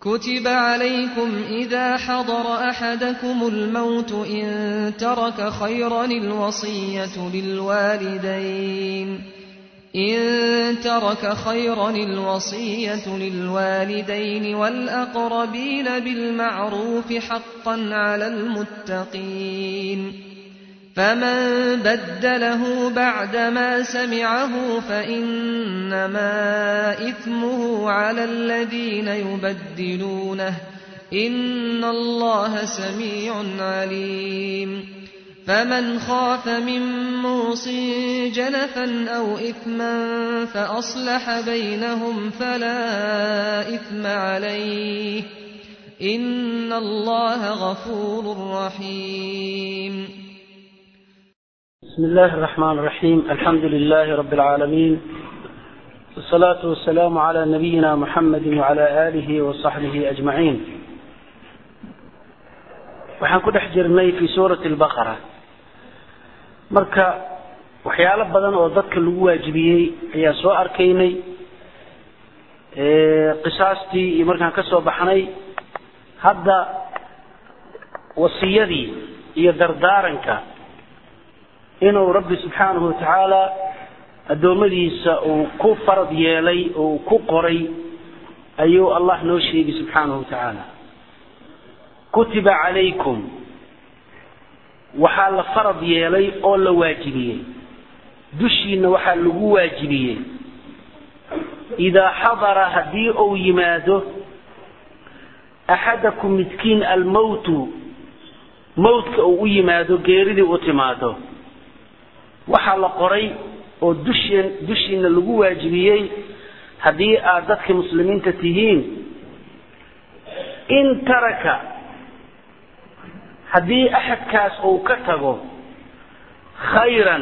كتب عليكم إذا حضر أحدكم الموت إن ترك خيرا الوصية للوالدين إن ترك خيرا الوصية للوالدين والأقربين بالمعروف حقا على المتقين فمن بدله بعدما سمعه فإنما إثمه على الذين يبدلونه إن الله سميع عليم فمن خاف من موص جنفا أو إثما فأصلح بينهم فلا إثم عليه إن الله غفور رحيم بسم الله الرحمن الرحيم الحمد لله رب العالمين والصلاة والسلام على نبينا محمد وعلى آله وصحبه أجمعين waxaan ku dhex jirnay fi suurati albaqara marka waxyaalo badan oo dadka lagu waajibiyey ayaa soo arkaynay qisaastii iyo markaan ka soo baxnay hadda wasiyadii iyo dardaaranka inuu rabbi subxaanahu watacaala addoommadiisa uu ku farad yeelay oo uu ku qoray ayuu allah noo sheegay subxaanahu watacaala kutiba calaykum waxaa la farad yeelay oo la waajibiyey dushiina waxaa lagu waajibiyey idaa xadara haddii uu yimaado axadakum midkiin almowtu mowtka uu u yimaado geeridii u timaado waxaa la qoray oo dusheen dushiina lagu waajibiyey haddii aad dadka muslimiinta tihiin in taraka haddii axadkaas uu ka tago khayran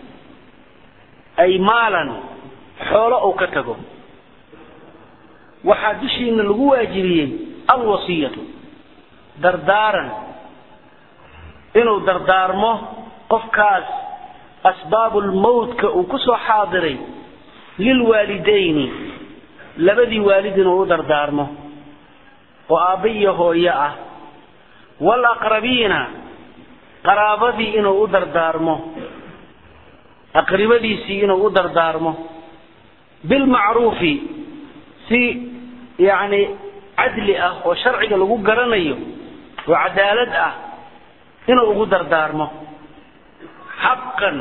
ay maalan xoolo uu ka tago waxaa dushiina lagu waajibiyey alwasiyatu dardaaran inuu dardaarmo qofkaas asbaabulmowtka uu ku soo xaadiray lilwaalidayni labadii waalid inuu u dardaarmo oo aabba iyo hooyo ah waalaqrabiina qaraabadii inuu u dardaarmo aqribadiisii inuu u dardaarmo bilmacruufi si yacni cadli ah oo sharciga lagu garanayo oo cadaalad ah inuu ugu dardaarmo xaqan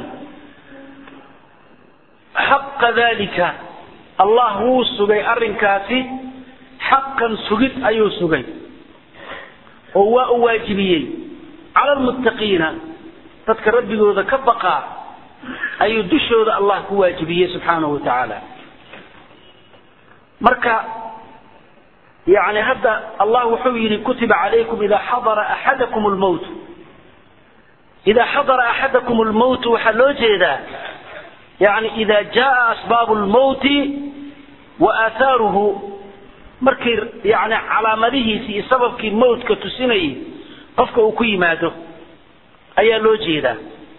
xaqa dalika allah wuu sugay arrinkaasi xaqan sugid ayuu sugay oo waa u waajibiyey cala almuttaqiina dadka rabbigooda ka baqaa ayuu dushooda allah ku waajibiyey subxaanahu wa tacaala marka yani hadda allah wuxuu yidhi kutiba calaykum idaa xadara axadakum lmowt idaa xadara axadakum lmowt waxaa loo jeedaa yani ida jaa asbaabu lmowti wa aahaaruhu markii yani calaamadihiisi iyo sababkii mowtka tusinayay qofka uu ku yimaado ayaa loo jeedaa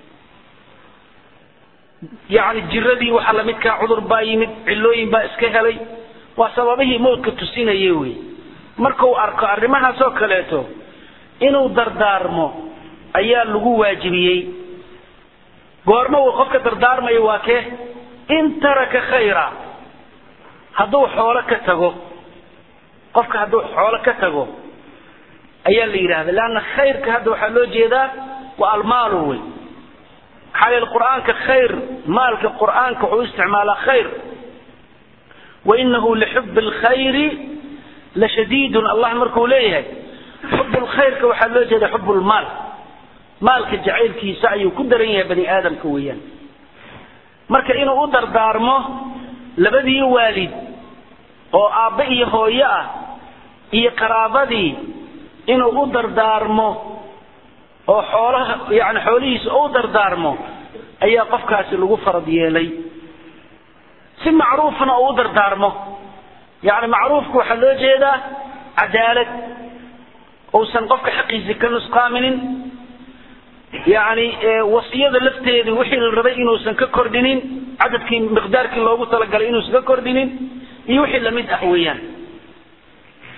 yani jiradii waxaa lamidkaa cudur baa yimid cilooyin baa iska helay waa sababihii mowtka tusinaya wey markuu arko arrimahaas oo kaleeto inuu dardaarmo ayaa lagu waajibiyey goormo uu qofka dardaarmayo waa kee in taraka khayra hadduu xoolo ka tago qofka hadduu xoolo ka tago ayaa la yidhahda leanna khayrka hadda waxaa loo jeedaa waa almaalu wey maxaa yeele qur-aanka khayr maalka qur-aanka wuxuu isticmaalaa khayr wainahu lixubi alkhayri lashadiidun allah markuu leeyahay xub lkhayrka waxaa loo jeeda xub lmaal maalka jacaylkiisa ayuu ku daran yahay bani aadamka weeyaan marka inuu u dardaarmo labadii waalid oo aabbe iyo hooyo ah iyo qaraabadii inuu u dardaarmo oo xoolaha yani xoolihiisa u dardaarmo ayaa qofkaasi lagu farad yeelay si macruufna uu u dardaarmo yani macruufka waxaa loo jeedaa cadaalad uusan qofka xaqiisi ka nusqaaminin yani wasiyada lafteedii wixii la rabay inuusan ka kordhinin cadadkii miqdaarkii loogu talagalay inuusan ka kordhinin iyo wixii lamid ah weeyaan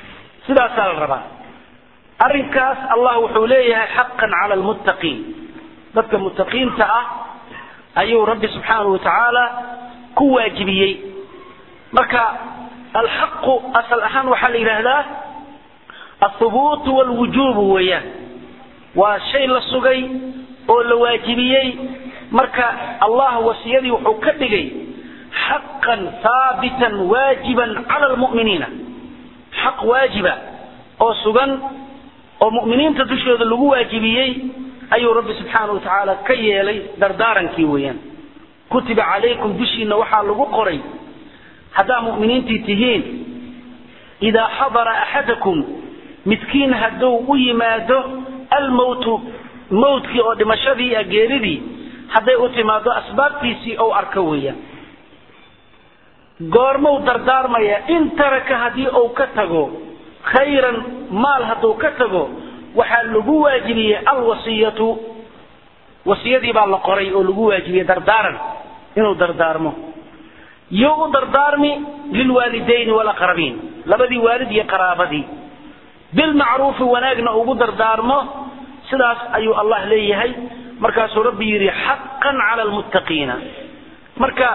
sidaasaa la rabaa arrinkaas allah wuxuu leeyahay xaqan cala almuttaqiin dadka muttaqiinta ah ayuu rabbi subxaanahu watacaala ku waajibiyey marka alxaqu asal ahaan waxaa la yidhaahdaa althubuutu walwujuubu weeyaan waa shay la sugay oo la waajibiyey marka allah wasiyadii wuxuu ka dhigay xaqan haabitan waajiban cala almu'miniina xaq waajiba oo sugan oo mu'miniinta dushooda lagu waajibiyey ayuu rabbi subxaanahu watacaala ka yeelay dardaarankii weeyaan kutiba calaykum dushiina waxaa lagu qoray haddaa mu'miniintii tihiin idaa xadara axadakum midkiin hadduu u yimaado almowtu mowtkii oo dhimashadii a geeridii hadday u timaado asbaabtiisii ou arko weeyaan goormuu dardaarmaya in taraka haddii uu ka tago khayran maal hadduu ka tago waxaa lagu waajibiyey alwasiyatu wasiyadii baa la qoray oo lagu waajibiyey dardaaran inuu dardaarmo yo u dardaarmi lilwaalidayni walaqrabiin labadii waalid iyo qaraabadii bilmacruufi wanaagna ugu dardaarmo sidaas ayuu allah leeyahay markaasuu rabbi yidhi xaqan cala lmuttaqiina marka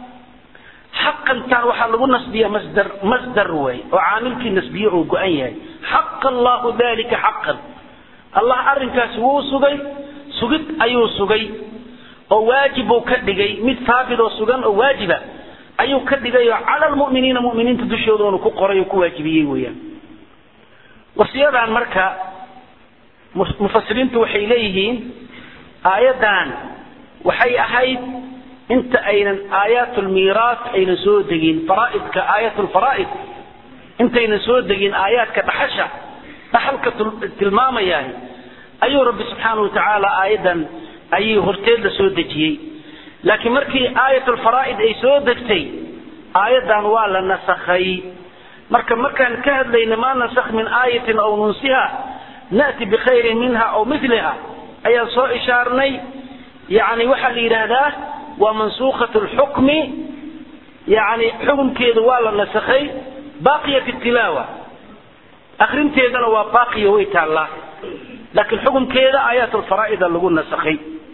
xaqantan waxaa lagu nasbiya masdar masdar way oo caamilkii nasbiye oo go-an yahay xaqa allahu dalika xaqan allah arrinkaasi wuu sugay sugid ayuu sugay oo waajib buu ka dhigay mid haabit oo sugan oo waajiba ayuu ka dhigay oo cala lmu'miniina mu'miniinta dushooda oonu ku qoray oo ku waajibiyey weeyaan wasiyadan marka mufasiriintu waxay leeyihiin aayaddan waxay ahayd inta aynan aayaat lmiiraas aynan soo degin faraaidka aayat lfaraa'id intaynan soo degin aayaadka dhaxasha dhaxalka tilmaamayaah ayuu rabbi subxaanahu watacaala aayaddan ayay horteed la soo dejiyey laakiin markii aayat lfaraa'id ay soo degtay aayaddan waa la nasakhay marka markaan ka hadlayna maa nasakh min aayatin aw nunsiha na'ti bikhayrin minha aw miliha ayaan soo ishaarnay yani waxaa la yidhaahdaa waa mansuukat lxukmi yani xukunkeedu waa la nasakhay baaqiya fi tilaawa akrinteedana waa baaqiya way taallaa laakiin xukunkeeda aayaat lfaraa'ida lagu nasakhay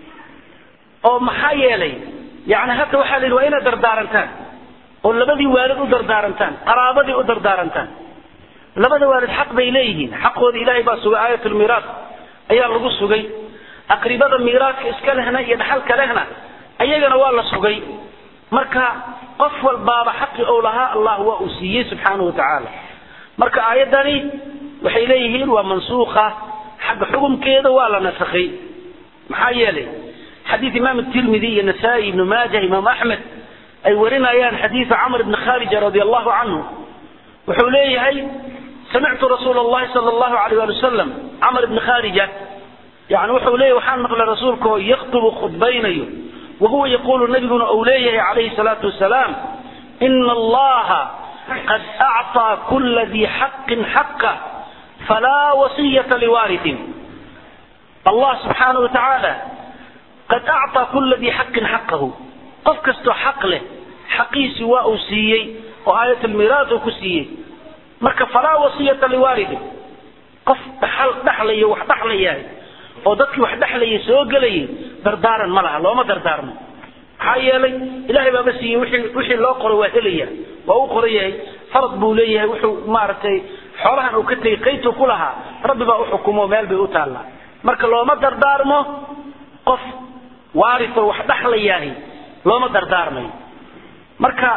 oo maxaa yeelay yani hadda waxaa la yidhi waa inaad dardaarantaan oo labadii waalid u dardaarantaan qaraabadii u dardaarantaan labada waalid xaq bay leeyihiin xaqooda ilaahay baa sugay aayat lmiiraas ayaa lagu sugay aqribada miiraaska iska lehna iyo dhaxalka lehna ayagana waa la sugay marka qof walbaaba xaqi ou lahaa allah waa uu siiyey subxaanahu watacaala marka aayaddani waxay leeyihiin waa mansuuka xagga xukumkeeda waa la nasakhay maxaa yeelay xadiid imaam tirmidi iyo nasaa-i ibnu maaja imaam axmed ay warinayaan xadiida camr ibni kharija radi allahu canhu wuxuu leeyahay samictu rasuula allahi sala allahu alayh ali wasalam camr ibni kharija yani wuxuu leeyahy waxaan maqlay rasuulka oo yaktubu khudbaynayo wahuwa yaquulu nabiguna uu leeyahay calayhi salaatu wasalaam ina allaha qad acطaa kula dii xaqin xaqa falaa wasiyata liwaaritin allah subxaanahu wa tacaala qad acطaa kula dii xaqin xaqahu qof kastoo xaq leh xaqiisi waa uu siiyey oo aayat lmiiraas uu ku siiyey marka falaa wasiyata liwaalidin qof dhaxal dhaxlayo wax dhaxlayahay oo dadkii wax dhexlayay soo gelayay dardaaran ma laha looma dardaarmo maxaa yeelay ilaahay baaba siiyey wixii wixii loo qoray waa helaya waa u qoran yahay farad buu leeyahay wuxuu maaragtay xoolahan uu ka tegey qaybtuu ku lahaa rabbi baa u xukumo meel bay u taallaa marka looma dardaarmo qof waarisoo wax dhexlayahay looma dardaarmayo marka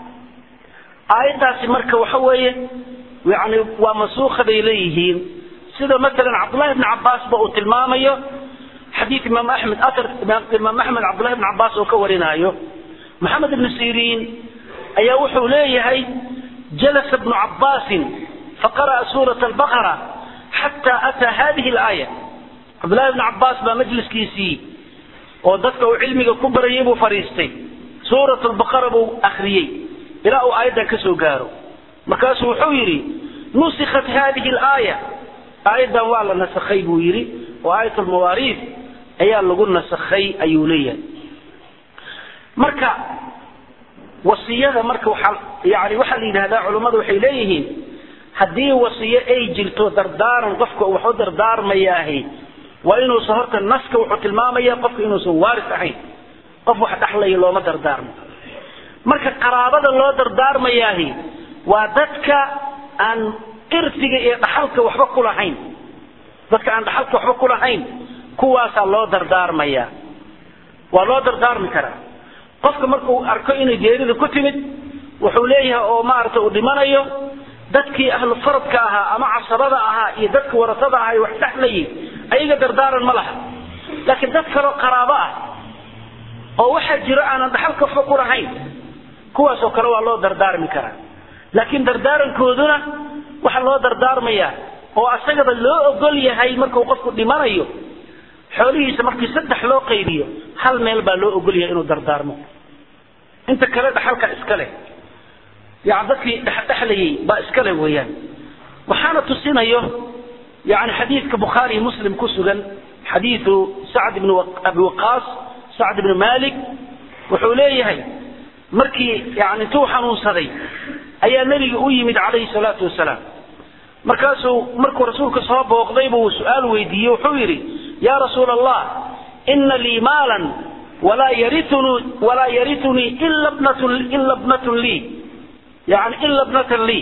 aayaddaasi marka waxa weeye yani waa mansuukha bay leeyihiin sida masalan cabdullahi bni cabbaasba uu tilmaamayo xadiid imaam axmed aar imaam axmed cabdullahi bni cabbaas oo ka warinaayo maxamed ibnu siriin ayaa wuxuu leeyahay jalasa bnu cabbaasin faqara'a suurata albaqara xataa ataa hadihi alaaya cabdullahi bni cabbaas baa majliskiisii oo dadka uu cilmiga ku barayay buu fadhiistay suurat lbaqara buu akhriyey ilaa uu aayaddan ka soo gaaro markaasuu wuxuu yidhi nusikat hadihi alaaya aayaddan waa la nasakhay buu yidhi oo aayat lmawaariid ayaa lagu nasakhay ayuu leeyahay marka wasiyada marka waxaa yani waxaa la yidhahdaa culummadu waxay leeyihiin haddii wasiyo ay jirto dardaaran qofka wax u dardaarmayaahi waa inuusan horta naska wuxuu tilmaamaya qofka inuusan waaris ahayn qof wax dhaxlaya looma dardaarmo marka qaraabada loo dardaarmayaahi waa dadka aan irsiga iyo dhaxalka waxba ku lahayn dadka aan dhaxalka waxba ku lahayn kuwaasaa loo dardaarmaya waa loo dardaarmi karaa qofka markuu arko inay geerida ku timid wuxuu leeyahay oo maaragta uu dhimanayo dadkii ahlu faradka ahaa ama casabada ahaa iyo dadka warasada ahaa wax dhexlayay ayaga dardaaran ma laha laakiin dad kaloo qaraabo ah oo waxaa jiro aanan dhaxalka waxba ku lahayn kuwaasoo kale waa loo dardaarmi karaa laakiin dardaarankooduna waxaa loo dardaarmayaa oo asagaba loo ogol yahay markuu qofku dhimanayo xoolihiisa markii saddex loo qaybiyo hal meel baa loo ogol yahay inuu dardaarmo inta kale dhaxalka iska leh yani dadkii dhexdhexlayay baa iska leh weeyaan waxaana tusinayo yani xadiidka bukhaari muslim ku sugan xadiidu sacd ibn abi waqaas sacd ibn malik wuxuu leeyahay markii yani intuu xanuunsaday ayaa nebiga u yimid calayhi salaatu wasalaam markaasuu markuu rasuulka soo booqday buu su-aal weydiiyey wuxuu yidhi ya rasuula allah ina lii maalan walaa yarituni walaa yaritunii ila bnatun ila bnatun lii yani ila bnatan lii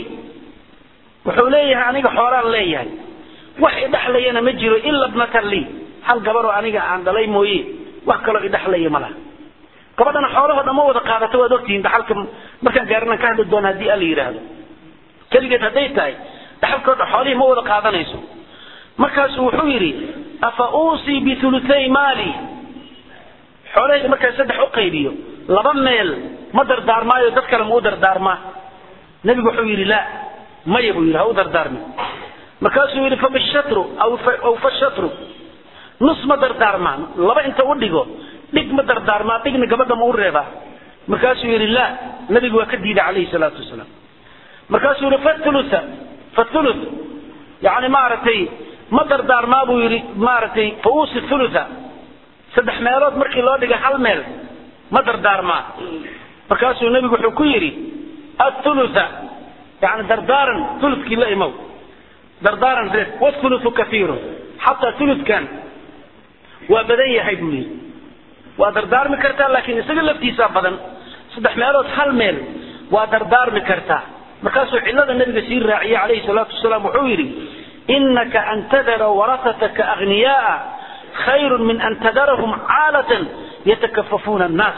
wuxuu leeyahay aniga xoolaan leeyahay wax idhaxlayana ma jiro ila bnatan lii hal gabaroo aniga aan dhalay mooye wax kaloo idhaxlaya ma laha gabadhana xoolahoo dhan ma wada qaadato waad ogtihiin dhaxalka markaan gaarina ka hadli doona haddii alla yidhaahdo keligeed hadday tahay dhaxalkoo dhan xoolihii ma wada qaadanayso markaasuu wuxuu yidhi afa uusii biulutay maali xoolahayga markaan saddex u qaybiyo laba meel ma dardaarmaayo dad kale ma u dardaarmaa nebigu wuxuu yidhi la maya buu yidhi ha u dardaarmi markaasuu yidhi fabishatru aw fashatru nus ma dardaarmaa laba inta u dhigo dhig ma dardaarmaa dhigna gabadha ma u reebaa markaasuu yidhi la nebigu waa ka diiday calayhi salaatu wasalaam markaasuu yidhi fathulutha fathuluth yani maaragtay ma dardaarmaa buu yidhi maaragtay fauusi thulutha saddex meelood markii loo dhigay hal meel ma dardaarmaa markaasuu nebigu wuxuu ku yidhi athulutha yani dardaaran thuluthkii la imow dardaaran reeb wathuluthu kahiirun xataa thuluthkan waa badan yahay buu yidhi waa dardaarmi kartaa laakiin isaga laftiisaa badan saddex meelood hal meel waa dardaarmi kartaa markaasuu cilada nabiga sii raaciyey calayhi salaatu wasalaam wuxuu yidhi inaka an tadara warasataka aghniyaaa khayrun min an tadarahum caalatan yatakafafuuna annaas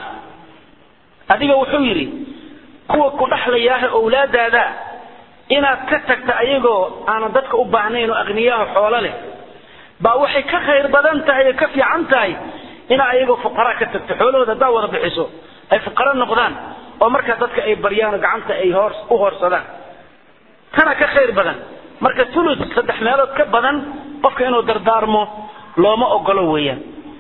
adiga wuxuu yidhi kuwa ku dhaxlayaaha owlaadaada inaad ka tagta ayagoo aanan dadka u baahnayn oo aghniyaha xoolo leh baa waxay ka khayr badan tahay oo ka fiican tahay inaa ayagoo fuqaraa ka tagto xoolahooda haddaa wada bixiso ay fuqaro noqdaan oo markaa dadka ay baryaan oo gacanta ay hoor u hoorsadaan tana ka khayr badan marka thuluth saddex meelood ka badan qofka inuu dardaarmo looma ogolo weeyaan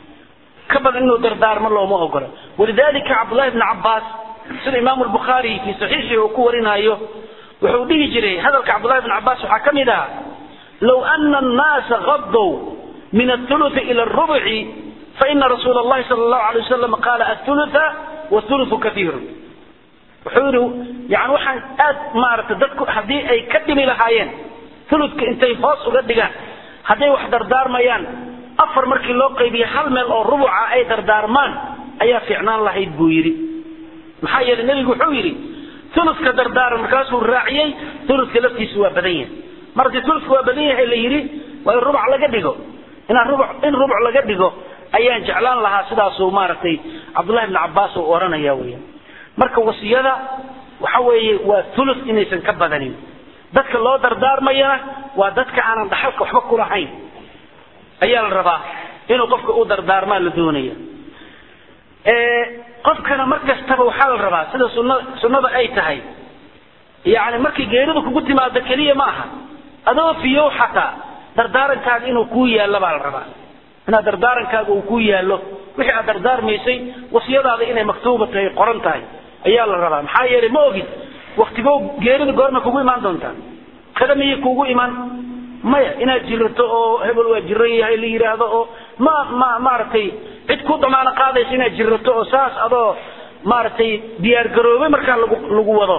ka badan inuu dardaarmo looma ogolo walidalika cabdullahi bni cabbaas sida imaamu lbukhaari fii saxiixii uu ku warinaayo wuxuu dhihi jiray hadalka cabdullahi bni cabbaas waxaa ka mid ah low ana annaasa gadow min athuluthi ila arubci faina rasuula allahi sala allahu alay wasalam qaala athulutha wathuluthu kathiirun wuxuu yidhi yani waxaan aad maaragtay dadku haddii ay ka dhimi lahaayeen thuluthka intay hoos uga dhigaan hadday wax dardaarmayaan afar markii loo qaybiya hal meel oo rubuca ay dardaarmaan ayaa fiicnaan lahayd buu yidhi maxaa yeelay nebigu wuxuu yidhi thuluthka dardaaran markaasuu raaciyey thuluthka laftiisu waa badan yahay mar haddii thuluthka waa badan yahay la yidhi waa in rubuc laga dhigo inaan rubuc in rubuc laga dhigo ayaan jeclaan lahaa sidaasuu maaragtay cabdullahi bni cabbaas uu odhanaya weeyaan marka wasiyada waxa weeye waa thuluth inaysan ka badanin dadka loo dardaarmayana waa dadka aanan dhaxalka waxba ku lahayn ayaa la rabaa inuu qofka u dardaarmaa la doonaya qofkana mar kastaba waxaa la rabaa sida sunna sunnada ay tahay yani markay geeridu kugu timaado keliya ma aha adoo fiyow xataa dardaarankaaga inuu kuu yaallo baa la rabaa inaad dardaarankaaga uu kuu yaallo wixii aad dardaarmaysay wasiyadaada inay maktuuba tahay qoran tahay ayaa la rabaa maxaa yeelay ma ogid waktigo geerida goorma kugu imaan doontaa kada miyay kuugu imaan maya inaad jirato oo hebel waa jiran yahay la yidhaahdo oo ma ma maaragtay cid ku damaano qaadaysa inaad jirato oo saas adoo maaragtay diyaar garoobay markaa lagu lagu wado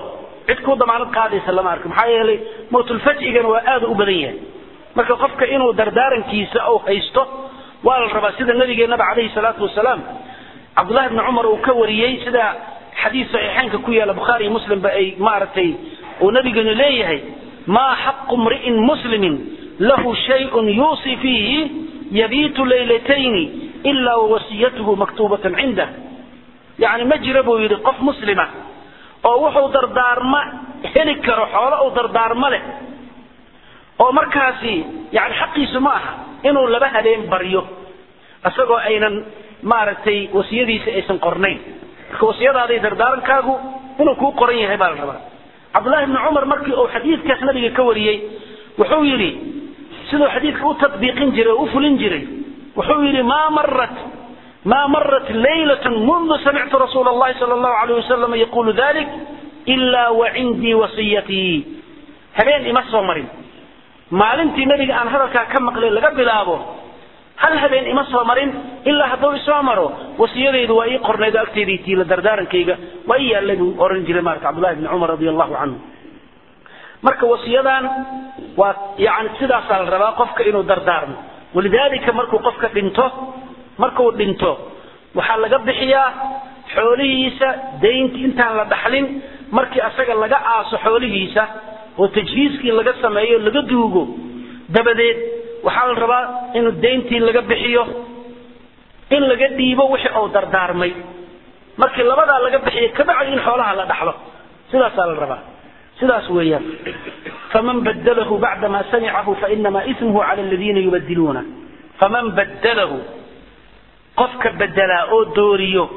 cid ku damaanad qaadaysa lama arko maxaa yeelay mawtulfaj'igana waa aada u badan yahay marka qofka inuu dardaarankiisa uu haysto waa la rabaa sida nabigeennaba calayhi salaatu wasalaam cabdullahi bni cumar uu ka wariyey sida xadiis saxiixeynka ku yaala bukhaari iyo muslimba ay maaragtay uu nabigeenu leeyahay maa xaqu mri'in muslimin lahu shayun yuusi fiihi yabiitu laylatayni ilaa wawasiyatuhu maktuubatan cindah yani ma jira buu yidhi qof muslima oo wuxuu dardaarma heli karo xoolo uu dardaarmo leh oo markaasi yani xaqiisu ma aha inuu laba habeen baryo isagoo aynan maaragtay wasiyadiisa aysan qornayn marka wasiyadaaday dardaarankaagu inuu kuu qoran yahay baa la rabaa cabdullahi bni cumar markii uu xadiidkaas nabiga ka wariyey wuxuu yidhi siduu xadiidka u tadbiiqin jiray oo u fulin jiray wuxuu yidhi maa marat ما مرت ليلة منذ سمعت رسول الله صلى الله عليه وسلم يقول ذلك إلا وعندي وصيتي هبين إما صومرين ما لنتي نبي أن هذا كم مقلل لقى بلابه هل هبين إما صومرين إلا هدو صومرو وصيتي ذو أي قرن إذا أكتريتي لدردارا كيغا وأي الذي أورنج لمارك عبد الله بن عمر رضي الله عنه marka wasiyadan waa yani sidaasaa la rabaa qofka inuu dardaarmo walidaalika markuu qofka dhinto markuu dhinto waxaa laga bixiyaa xoolihiisa daynti intaan la dhaxlin markii asaga laga aaso xoolihiisa oo tajhiiskii laga sameeyo laga duugo dabadeed waxaa la rabaa inuu dayntii laga bixiyo in laga dhiibo wixii uu dardaarmay markii labadaa laga bixiyo kabacdi in xoolaha la dhaxlo sidaasaa la rabaa sidaas weeyaan faman badalahu bacdama samicahu fainamaa ismuhu cala aladiina yubadiluuna faman badalahu qofka bedelaa oo dooriyo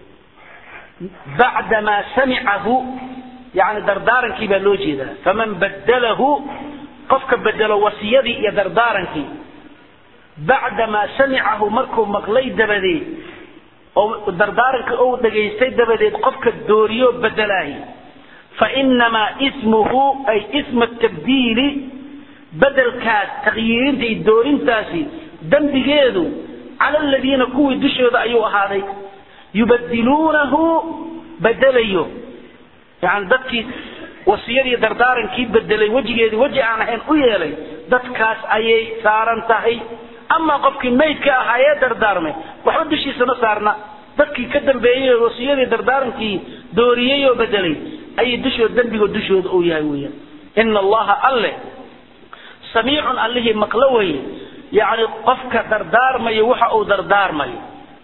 bacdamaa samicahu yani dardaarankii baa loo jeedaa faman badalahu qofka bedelo wasiyadii iyo dardaarankii bacdamaa samicahu markuu maqlay dabadeed oo dardaaranka ou dhegaystay dabadeed qofka dooriyo bedelaahi fainamaa ismuhu ay isma tabdiili bedelkaas takyiirinta iyo doorintaasi dembigeedu cala aladiina kuwii dushooda ayuu ahaaday yubadiluunahu bedelayo yani dadkii wasiyadii dardaarankii bedelay wejigeedii weji aan ahayn u yeelay dadkaas ayay saaran tahay amaa qofkii maydka ahaa ee dardaarmay waxba dushiisa ma saarna dadkii ka dambeeyey oo wasiyadii dardaarankii dooriyey oo bedelay ayay dushooda dembigo dushooda uu yahay weeyaan ina allaha alle samiicun allihii maqlo weye yacni qofka dardaarmayo waxa uu dardaarmayo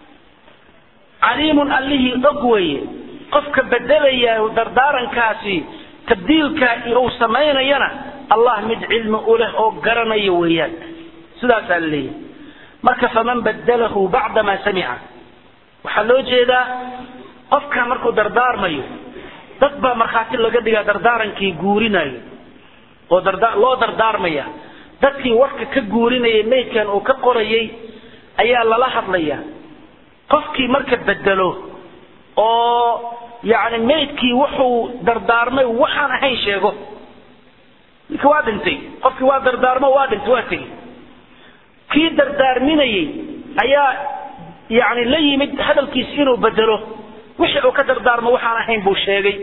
caliimun allihii og weye qofka bedelaya dardaarankaasi tabdiilkaa uu samaynayana allah mid cilmi u leh oo garanayo weeyaan sidaasaa la leeyahay marka faman badalahu bacdamaa samica waxaa loo jeedaa qofka markuu dardaarmayo dad baa markhaati laga dhigaa dardaarankii guurinayo oo loo dardaarmaya dadkii warka ka guurinayay maydkan uu ka qorayay ayaa lala hadlaya qofkii marka bedelo oo yani maydkii wuxuu dardaarmay waxaan ahayn sheego ninka waa dhintay qofkii waa dardaarmo waa dhintay waa tegey kii dardaarminayay ayaa yani la yimid hadalkiisi inuu bedelo wixii uu ka dardaarmo waxaan ahayn buu sheegay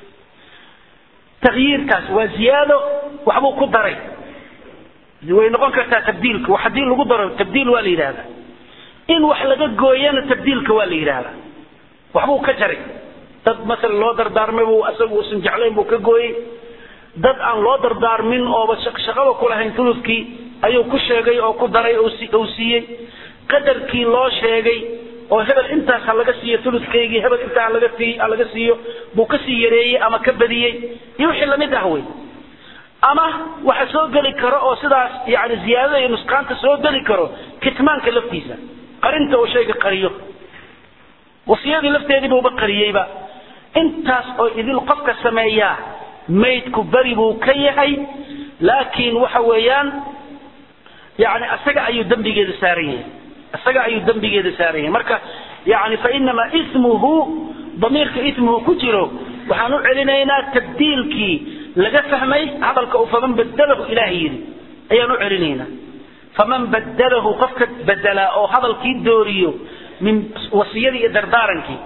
takyiirkaas waa ziyaado waxbuu ku daray way noqon kartaa tabdiilka wax haddii lagu daro tabdiil waa la yidhahdaa in wax laga gooyana tabdiilka waa la yidhahdaa waxbuu ka jaray dad masala loo dardaarmay buu asagu usan jeclayn buu ka gooyey dad aan loo dardaarmin ooba shaqaba kulahayn tuludkii ayuu ku sheegay oo ku daray ou siiyey qadarkii loo sheegay oo hebel intaas ha laga siiyo tuludkaygii hebel intaa halaga sii ha laga siiyo buu kasii yareeyey ama ka badiyey iyo wixii lamid ah wey ama waxa soo geli karo oo sidaas yani ziyaadada iyo nusqaanta soo geli karo kitmaanka laftiisa qarinta uu shayga qariyo wasiyadii lafteedii buuba qariyeyba intaas oo idil qofka sameeyaa maydku beri buu ka yahay laakiin waxa weeyaan yani isaga ayuu dembigeeda saaran yahay isaga ayuu dembigeeda saaran yahay marka yani fainamaa ismuhu damiirka ismuhu ku jiro waxaan u celinaynaa tabdiilkii laga fahmay hadalka uu faman badalahu ilaahay yidhi ayaan u celinaynaa faman badalahu qofka bedelaa oo hadalkii dooriyo min wasiyadii iyo dardaarankii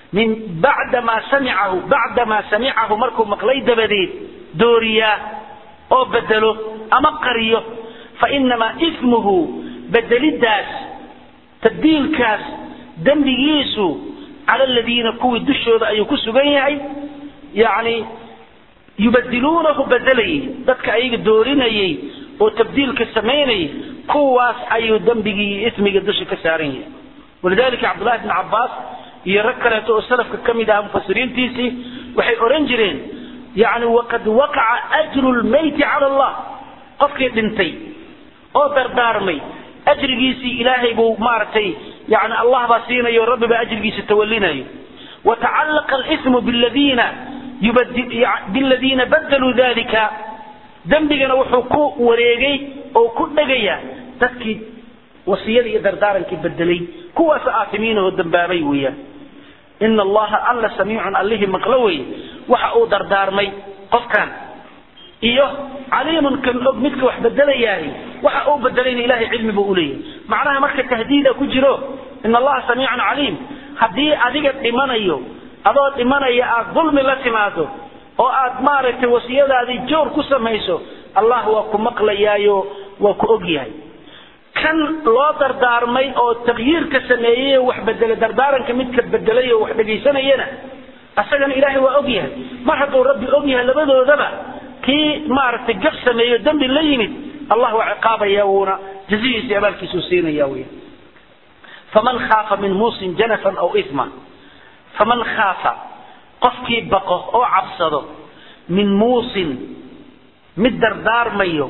min bacdamaa samicahu bacdamaa samicahu markuu maqlay dabadeed dooriyaa oo bedelo ama qariyo fa inamaa ismuhu bedelidaas tabdiilkaas dembigiisu cala aladiina kuwii dushooda ayuu ku sugan yahay yani yubadiluunahu bedelayay dadka ayaga doorinayay oo tabdiilka samaynayay kuwaas ayuu dembigii iyo ismiga dusha ka saaran yahay walidalika cabdullahi bn cabaas iyo rag kaleeto oo salafka ka mid aha mufasiriintiisii waxay ohan jireen yani waqad waqaca ajru lmayti cala allah qofkii dhintay oo dardaarmay ajrigiisii ilaahay buu maaragtay yani allah baa siinayo rabbi baa ajrigiisa tawalinayo watacallaqa alismu biladiina biladiina badaluu dalika dembigana wuxuu ku wareegay oo ku dhegaya dadkii wasiyadii iyo dardaarankii bedelay kuwaas aatimiinahoo dambaabay weeyaan ina allaha alla samiicun allihii maqlo weye waxa uu dardaarmay qofkan iyo caliimun kan og midka wax bedelayahay waxa uu bedelayna ilahay cilmi buu uleeyahay macnaha marka tahdiida ku jiro ina allaha samiicun caliim haddii adiga dhimanayo adoo dhimanaya aad dulmi la timaado oo aad maaragtay wasiyadaadii joor ku samayso allah waa ku maqlayaayo waa ku ogyahay kan loo dardaarmay oo takyiirka sameeyey oo wax bedele dardaaranka midka bedelay oo wax dhegaysanayana asagana ilaahay waa ogyahay mar hadduu rabbi ogyahay labadoodaba kii maaragtay gaf sameeyo dembi la yimid allah waa ciqaabaya wuuna jazihiisi abaalkiisuu siinaya wy faman khaafa min muusin janafan aw ima faman khaafa qofkii baqo oo cabsado min muusin mid dardaarmayo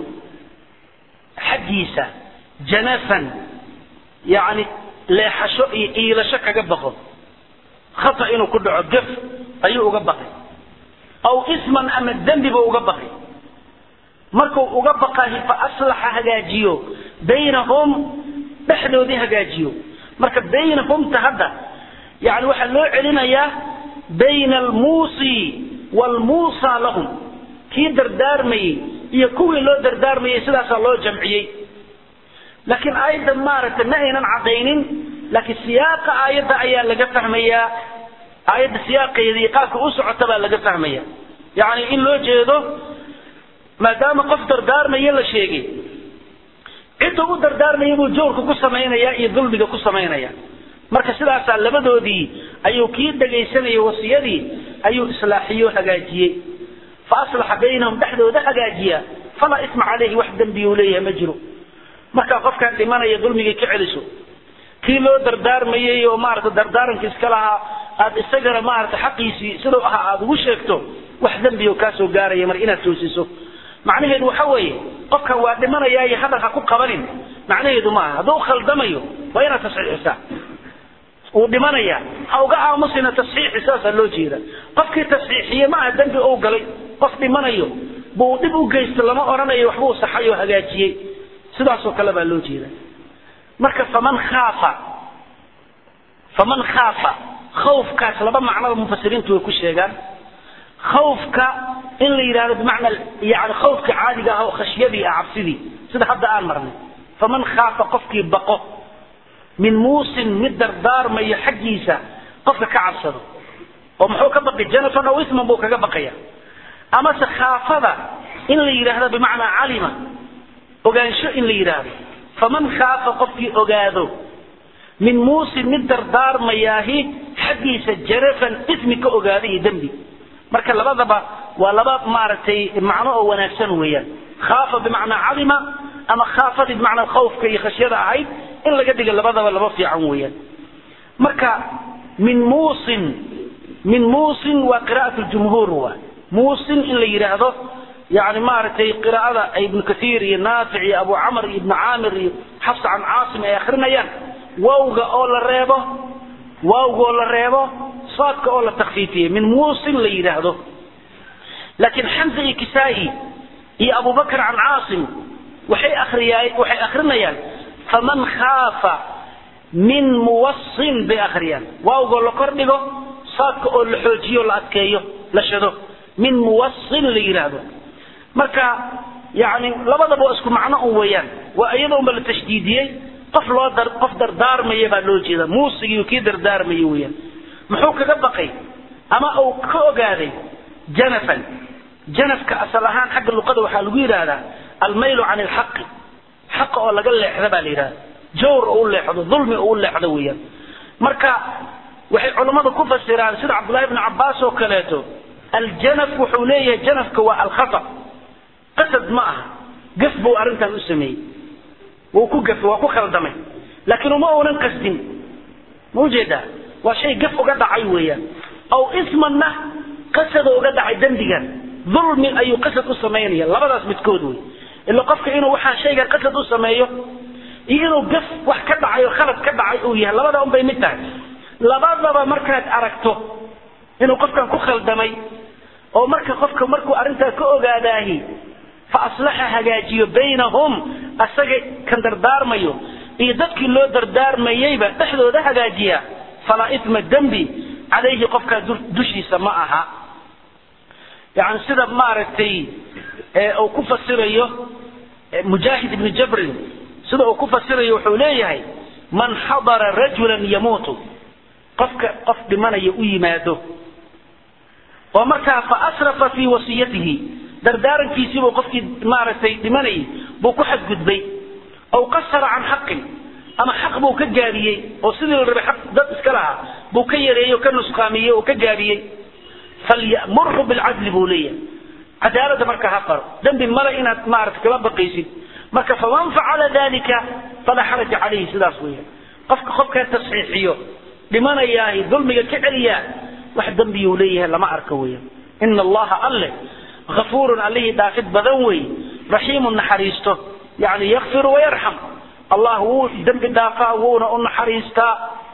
xaggiisa janafan yani leexasho iyo iilasho kaga baqo khata inuu ku dhaco gaf ayuu uga baqay aw isman ama dembiba uga baqay markuu uga baqahi fa aslaxa hagaajiyo baynahum dhexdoodii hagaajiyo marka baynahumta hadda yani waxaa loo celinayaa bayna almuusi waalmuusa lahum kii dardaarmayey iyo kuwii loo dardaarmayey sidaasaa loo jamciyey laakiin aayadda maaragtay ma aynan cadaynin laakiin siyaaqa aayadda ayaa laga fahmayaa aayadda siyaaqeeda iyo qaabka u socota baa laga fahmaya yani in loo jeedo maadaama qof dardaarmaya la sheegay cidda u dardaarmaya buu jawrka ku samaynaya iyo dulmiga ku samaynaya marka sidaasaa labadoodii ayuu kii dhegaysanayay wasiyadii ayuu islaaxiyo hagaajiyey fa aslaxa baynahum dhexdooda hagaajiya falaa isma caleyhi wax dembiyuu leeyahay ma jiro markaa qofkaan dhimanaya dulmigii ka celiso kii loo dardaarmayay oo maarata dardaaranka iska lahaa aad isagana maarata xaqiisii siduu ahaa aada ugu sheegto wax dembiyo kaasoo gaaraya mar inaad toosiso macnaheedu waxa weeye qofkan waa dhimanaya iyo hadal ha ku qabanin macnaheedu maaha hadduu khaldamayo waa inaad tasxiixisaa wuu dhimanaya ha uga aamusina tasxiixi saasaa loo jeeda qofkii tasxiixiye ma aha dembi ou galay qof dhimanayo buu dhib u geysto lama odhanayo waxbuu saxay oo hagaajiyey sidaasoo kale baa loo jeeda marka faman khaafa faman khaafa khawfkaas laba macnoba mufasiriintu way ku sheegaan khawfka in la yidhahdo bimacna yani khawfka caadiga ah oo khashyadii ah cabsidii sida hadda aan marnay faman khaafa qofkii baqo min muusin mid dardaarmayo xaggiisa qofka ka cabsado oo muxuu ka baqi janafan aw isman buu kaga baqaya amase khaafada in la yidhaahdo bimacnaa calima ogaansho in la yidhaahdo faman khaafa qofkii ogaado min muusin mid dardaarmayaahi xaggiisa jarafan ismi ka ogaada iyo dembi marka labadaba waa laba maaragtay macno oo wanaagsan weeyaan khaafa bimacnaa calima ama khaafadii bimacnaa khawfka iyo khashyada ahayd in laga dhiga labadaba laba fiican weeyaan marka min muusin min muusin waa qira'at ljumhuur waa muusin in la yidhaahdo yani maaragtay qiraa'ada ibnu kathiir iyo naafic iyo abu camr iyo ibnu caamir iyo xafs can caasim ay akrinayaan wawga oo la reebo waawga oo la reebo saadka oo la takfiifiyey min muusin la yidhaahdo laakiin xamza iyo kisaa'i iyo abubakr can caasim waxay akriyaa waxay akrinayaan faman khaafa min muwasin bay akhriyaan waawgoo la kor dhigo saadka oo la xoojiyo la adkeeyo la shado min muwasin la yidhaahdo marka yani labadaba waa isku macno un weeyaan waa iyadoonba la tashdiidiyey qof loo dar qof dardaarmaya baa loo jeeda muusigiiyo kii dardaarmaya weeyaan muxuu kaga baqay ama uu ka ogaaday janafan janafka asal ahaan xagga luqada waxaa lagu yidhaahdaa almaylu can ilxaqi xaqa oo laga leexda baa la yidhahda jawr oo u leexdo dulmi oo u leexdo weeyaan marka waxay culammadu ku fasiraan sida cabdullahi bni cabbaas oo kaleeto aljanaf wuxuu leeyahay janafka waa alkhata qasad ma aha gaf buu arrintan u sameeyey wuu ku gafay waa ku khaldamay laakiin uma uunan qasdin ma ujeedaa waa shay gaf uga dhacay weeyaan aw ismanna qasada uga dhacay dembigan dulmi ayuu qasad u samaynaya labadaas midkood wey ila qofka inuu waxaa shaygan qasad u sameeyo iyo inuu gaf wax ka dhacay oo khalad ka dhacay uu yahay labada un bay mid tahay labadaba markaad aragto inuu qofkan ku khaldamay oo marka qofka markuu arrintaa ka ogaadaahi fa aslaxa hagaajiyo baynahum asaga kan dardaarmayo iyo dadkii loo dardaarmayeyba dhexdooda hagaajiya falaa itma dembi calayhi qofkaa dushiisa ma aha yani sida maaragtay uu ku fasirayo mujaahid ibni jabrin sida uu ku fasirayo wuxuu leeyahay man xadara rajulan yamuutu qofka qof dhimanaya u yimaado oo markaa fa asrafa fii wasiyatihi dardaarankiisiibuu qofkii maaragtay dhimanayay buu ku xadgudbay aw qasara can xaqin ama xaq buu ka gaabiyey oo sidii la rabay xaq dad iska lahaa buu ka yareeyey oo ka nusqaamiyey oo ka gaabiyey falyamurhu bilcadli buu leeyahay cadaaladda marka ha faro dembi male inaad maarata kama baqaysid marka faman facala dalika falaa xaraja calayhi sidaas weeyaan qofka qofkaa tasxiixiyo dhimanayaahi dulmiga ka celiyaa wax dembiyuu leeyahay lama arka weeyaan ina allaha alle afuurun allihii dhaafid badan wey raxiimun naxariisto yani yakfiru wayarxam allah wuu dembi dhaafaa wuuna u naxariistaa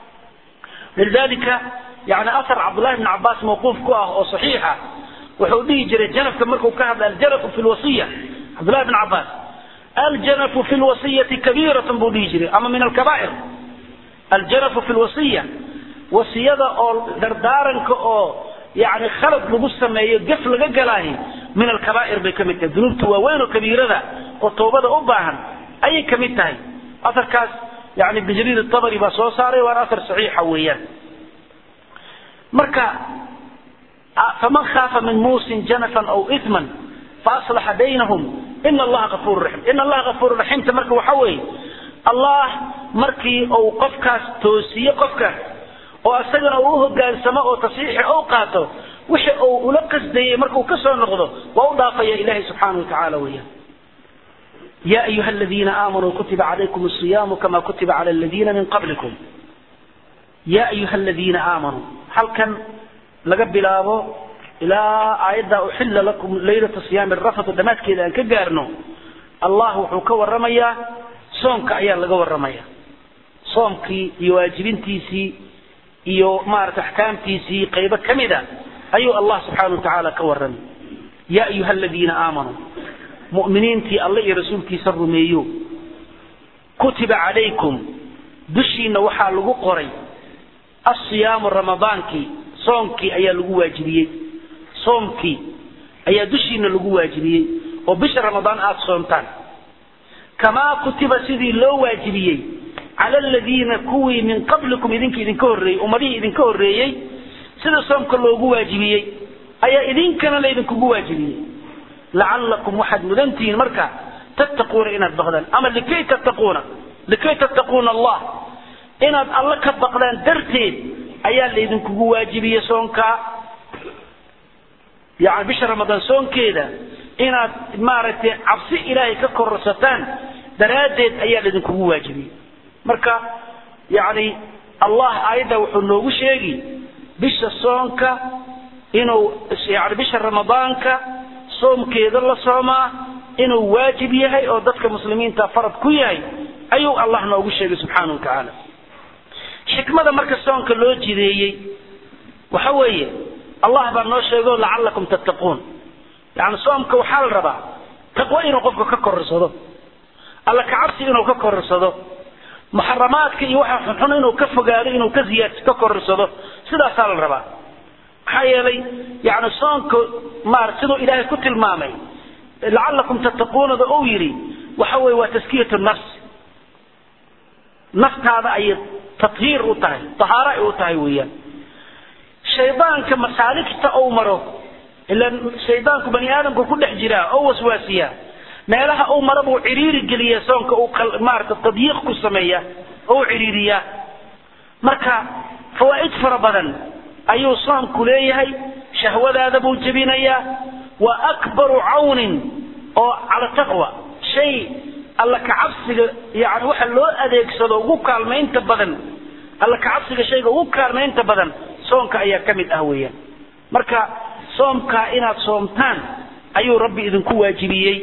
lidalika yani asar cabdullahi bn cabaas mawquuf ku ah oo saxiixa wuxuu dhihi jiray janafka markuu ka hadla aljanafu fi lwasiya cabdullahi bn cabaas aljanafu fi lwasiyati kabiiratun buu dhihi jiray ama min alkabaa'ir aljanafu fi lwasiya wasiyada oo dardaaranka oo yani khalad lagu sameeyo gaf laga galaahi min alkabaa'ir bay ka mid tahay dunuubta waaweyn oo kabiirada oo toobada u baahan ayay ka mid tahay asarkaas yani ibn jariir atabari baa soo saaray waana asar saxiixa weeyaan marka faman khaafa min muusin janafan aw iman faaslaxa baynahum ina allaha afuur raxim ina allaha afuur raxiimta marka waxa weeye allah markii uu qofkaas toosiye qofkaas oo isagana uu uhogaansamo oo tasxiixi u qaato wixii uu ula qasdayey markuu ka soo noqdo waa u dhaafaya ilahi subxaanahu watacaala weeyaan ya ayuha aladiina aamanuu kutiba calaykum asiyaamu kama kutiba cala aladiina min qablikum ya ayuha aladiina aamanuu halkan laga bilaabo ilaa aayadda uxilla lakum laylata siyaami rafatu dhammaadkeeda aan ka gaarno allah wuxuu ka waramayaa soomka ayaa laga waramaya soomkii iyo waajibintiisii iyo maarata axkaamtiisii qaybo ka mid a ayuu allah subxaana wa tacaala ka warramay ya ayuha aladiina aamanuu mu'miniintii alle iyo rasuulkiisa rumeeyo kutiba calaykum dushiina waxaa lagu qoray asiyaamu ramadaankii soomkii ayaa lagu waajibiyey soomkii ayaa dushiina lagu waajibiyey oo bisha ramadaan aada soomtaan kamaa kutiba sidii loo waajibiyey cala aladiina kuwii min qablikum idinka idinka horreeyey ummadihii idinka horreeyey sida soomka loogu waajibiyey ayaa idinkana laydinkugu waajibiyey lacallakum waxaad mudantihiin marka tattaquuna inaad baqdaan ama likay tattaquuna likay tattaquuna allah inaad alla ka baqdaan darteed ayaa laydinkugu waajibiyey soonkaa yani bisha ramadaan soonkeeda inaad maaragtay cabsi ilaahay ka kororsataan daraaddeed ayaa laydinkugu waajibiyey marka yani allah aayadda wuxuu noogu sheegi bisha soonka inuu yani bisha ramadaanka soomkeeda la soomaa inuu waajib yahay oo dadka muslimiinta farad ku yahay ayuu allah noogu sheegay subxaana wa tacaala xikmada marka soonka loo jideeyey waxa weeye allah baa noo sheego lacallakum tattaquun yani soomka waxaa la rabaa taqwo inuu qofka ka kororsado alla kacabsi inuu ka kororsado muxaramaadka iyo waxa xunxun inuu ka fogaado inuu ka ziyaad ka kororsado sidaasaa la rabaa maxaa yeelay yani soonka maar siduu ilaahay ku tilmaamay lacallakum tattaquunada uu yidhi waxa weye waa taskiyatu nafs naftaada ayay tathiir u tahay tahaaro ay u tahay weeyaan shaydaanka masaaligta ou maro ila shaydaanku bani aadamku ku dhex jiraa oo waswaasiyaa meelaha uu mara buu ciriiri geliya soonka uu maarata tadyiiq ku sameeya oo u ciriiriyaa marka fawaa'id fara badan ayuu soomku leeyahay shahwadaada buu jebinayaa wa akbaru cawnin oo cala taqwa shay alla kacabsiga yani waxa loo adeegsado ugu kaalmaynta badan alla kacabsiga shayga ugu kaalmaynta badan soonka ayaa ka mid ah weeyaan marka soomkaa inaad soomtaan ayuu rabbi idinku waajibiyey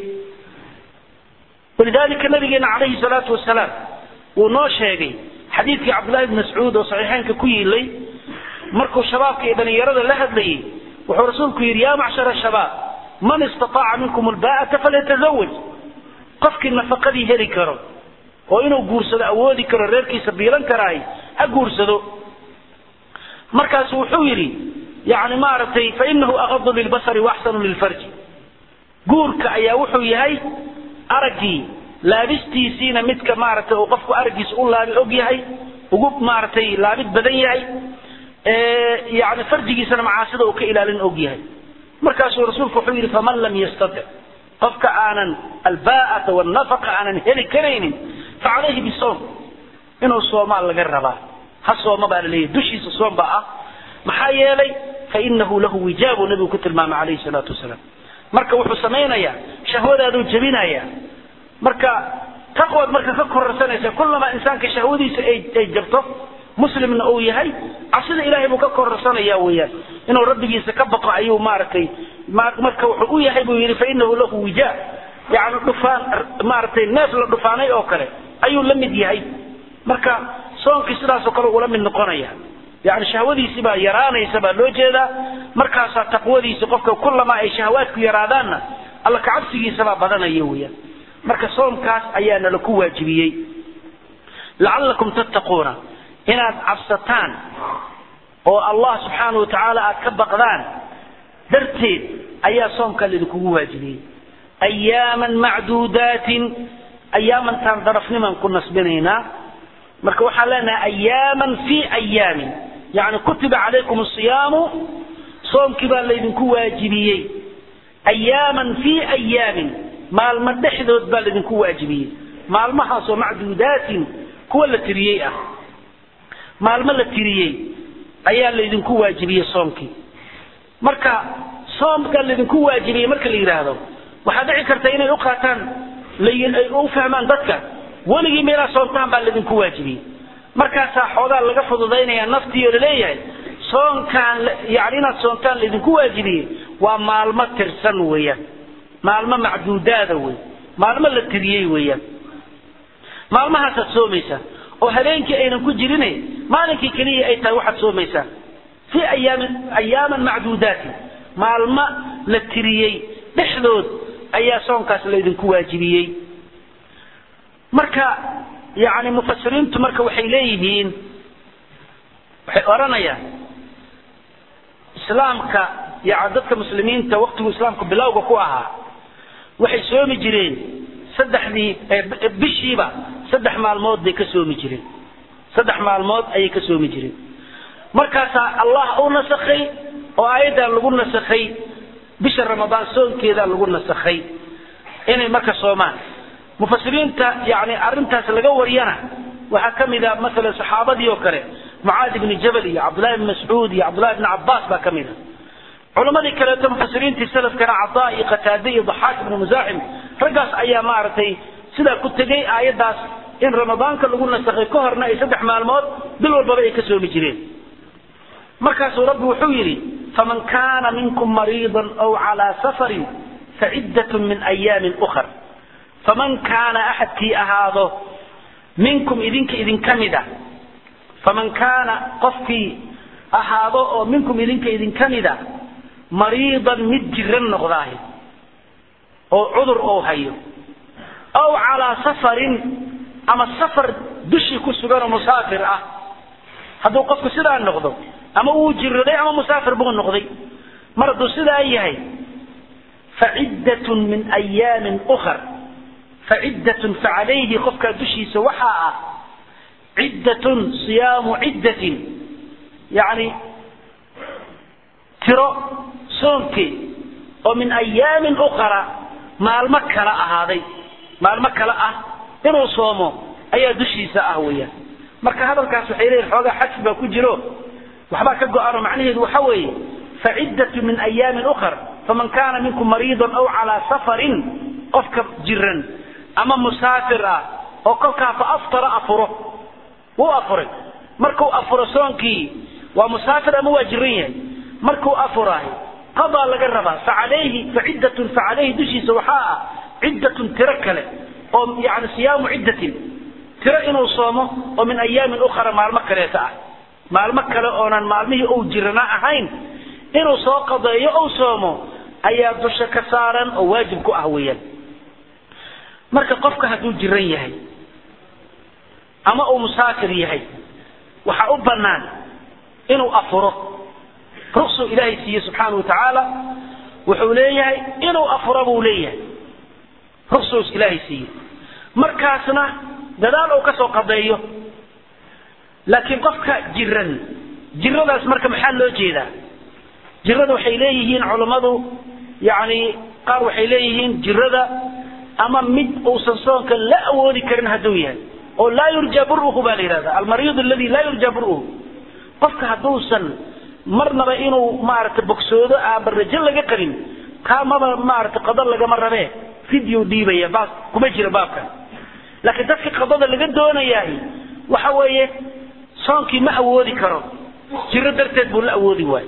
walidalika nabigeena calayhi salaatu wasalaam wuu noo sheegay xadiidkii cabdullahi bn mascuud oo saxiixeynka ku yiilay markuu shabaabka iyo dhalinyarada la hadlayay wuxuu rasuulku yidhi ya macshara shabaab man istataaca minkum albaa'ata falyatazawaj qofkii nafaqadii heli karo oo inuu guursado awoodi karo reerkiisa biilan karaahay ha guursado markaasu wuxuu yidhi yani maaragtay fainahu aqadu lilbasari waaxsanu lilfarji guurka ayaa wuxuu yahay araggii laabistiisiina midka maaragtay uu qofku araggiisa u laabi og yahay ugu maaragtay laabid badan yahay yani farjigiisana macaasida uu ka ilaalin og yahay markaasuu rasuulku wuxuu yidhi faman lam yastatic qofka aanan albaa'ata wanafaqa aanan heli karaynin facalayhi bisoom inuu soomaa laga rabaa ha sooma baa laleeyahy dushiisa soom baa ah maxaa yeelay fainahu lahu wijaabu nabigu ku tilmaamay calayhi salaatu wasalaam marka wuxuu samaynayaa shahwadaaduu jebinaya marka taqwaad marka ka kororsanaysa kullamaa insaanka shahwadiisa ay jabto muslimna uu yahay cabsida ilaahay buu ka kororsanaya weeyaan inuu rabbigiisa ka baqo ayuu maaragtay marka wuxuu u yahay buu yidhi fainahu lahu wijaa yani dhufaan maaragtay neef la dhufaanay oo kale ayuu la mid yahay marka soonkii sidaasoo kale ula mid noqonaya yani shahwadiisi baa yaraanaysa baa loo jeedaa markaasaa taqwadiisi qofka kullamaa ay shahawaadku yaraadaanna alla kacabsigiisabaa badanaya weeyaan marka soomkaas ayaa nala ku waajibiyey lacallakum tattaquuna inaad cabsataan oo allah subxaana wa tacaala aad ka baqdaan darteed ayaa soomkaa laidinkugu waajibiyey ayaaman macduudaatin ayaamantaan darafnimaan ku nasbinaynaa marka waxaan leenahay ayaaman fi ayaamin yani kutiba calaykum asiyaamu soomkii baa laydinku waajibiyey ayaaman fi ayaamin maalmo dhexdood baa laydinku waajibiyey maalmahaasoo macduudaatin kuwa la tiriyey ah maalmo la tiriyey ayaa laydinku waajibiyey soomkii marka soomka laydinku waajibiyey marka la yidhaahdo waxaa dhici karta inay u qaataan ay u fahmaan dadka weligii meelaa soontaan baa laydinku waajibiyey markaasaa xoogaa laga fududaynaya naftii oo laleeyahay soonkaan yani inaad soontaan laydinku waajibiyey waa maalmo tirsan weeyaan maalmo macduudaada wey maalmo la tiriyey weeyaan maalmahaasaad soomaysaa oo habeenkii aynan ku jirin maalinkii keliya ay tahay waxaad soomaysaa fi ayaamin ayaaman macduudaatin maalmo la tiriyey dhexdood ayaa soonkaas laydinku waajibiyey marka yani mufasiriintu marka waxay leeyihiin waxay odhanayaan islaamka yani dadka muslimiinta waktigu islaamku bilowga ku ahaa waxay soomi jireen saddexdii bishiiba saddex maalmood bay ka soomi jireen saddex maalmood ayay ka soomi jireen markaasaa allah u nasakhay oo aayaddan lagu nasakhay bisha ramadaan soonkeedaa lagu nasakhay inay marka soomaan mufasiriinta yani arintaas laga wariyana waxaa ka mid a masalan saxaabadii oo kale mucaad ibni jabal iyo cabdullahi ibni mascuud iyo cabdullahi ibni cabbaas baa ka mid a culamadii kaleeto mufasiriintii salafkana cadaa iyo qataade iyo daxaak ibnu musaaxim raggaas ayaa maaragtay sidaa ku tegay aayaddaas in ramadaanka lagu nasakhay ka horna ay saddex maalmood bil walbaba ay ka soomi jireen markaasuu rabbi wuxuu yidhi faman kaana minkum mariidan aw calaa safarin faciddatun min ayaamin ukhar faman kaana axadkii ahaado minkum idinka idinka mid a faman kaana qofkii ahaado oo minkum idinka idinka mid a mariidan mid jiran noqdaahi oo cudur ou hayo aw calaa safarin ama safar dushii ku sugan oo musaafir ah hadduu qofku sidaa noqdo ama uu jiraday ama musaafir buu noqday mar hadduu sidaa yahay faciddatun min ayaamin ukhar faciddatun facalayhi qofkaa dushiisa waxaa ah ciddatun siyaamu ciddatin yacni tiro soonkii oo min ayaamin ukhra maalmo kala ahaaday maalmo kale ah inuu soomo ayaa dushiisa ah weeyaan marka hadalkaas waxay leeyihin xoogaa xadfi baa ku jiro waxbaa ka go-ano macnaheedu waxa weeye faciddatu min ayaamin ukhar faman kaana minkum mariidan aw calaa safarin qofka jiran ama musaafir ah oo kolkaa fa aftara afuro wuu afuray markuu afuro soonkii waa musaafir ama waa jiran yahay markuu afuraay qadaa laga rabaa facalayhi faciddatun facalayhi dushiisa waxaa ah ciddatun tiro kale oo yani siyaamu ciddatin tiro inuu soomo oo min ayaamin ukhra maalmo kaleeta ah maalmo kale oonan maalmihii ou jirana ahayn inuu soo qadeeyo ou soomo ayaa dusha ka saaran oo waajib ku ah weeyaan marka qofka hadduu jiran yahay ama uu musaafir yahay waxaa u bannaan inuu afuro ruqsuu ilaahay siiye subxaana wa tacaala wuxuu leeyahay inuu afuro buu leeyahay ruqsuus ilaahay siiye markaasna dadaal uu ka soo qadeeyo laakiin qofka jiran jiradaas marka maxaa loo jeedaa jirada waxay leeyihiin culammadu yani qaar waxay leeyihiin jirada ama mid uusan soonka la awoodi karin hadduu yahay oo laa yurja buruhu baa la yidhahda almariid aladi laa yurja buruhu qofka hadduusan marnaba inuu maaragtay bogsoodo aaba rajo laga qabin kaa maba maaragtay qado lagama rabee fidyu dhiibaya baas kuma jira baabkan laakiin dadka qadada laga doonayahay waxa weeye soonkii ma awoodi karo jiro darteed buu la awoodi waayo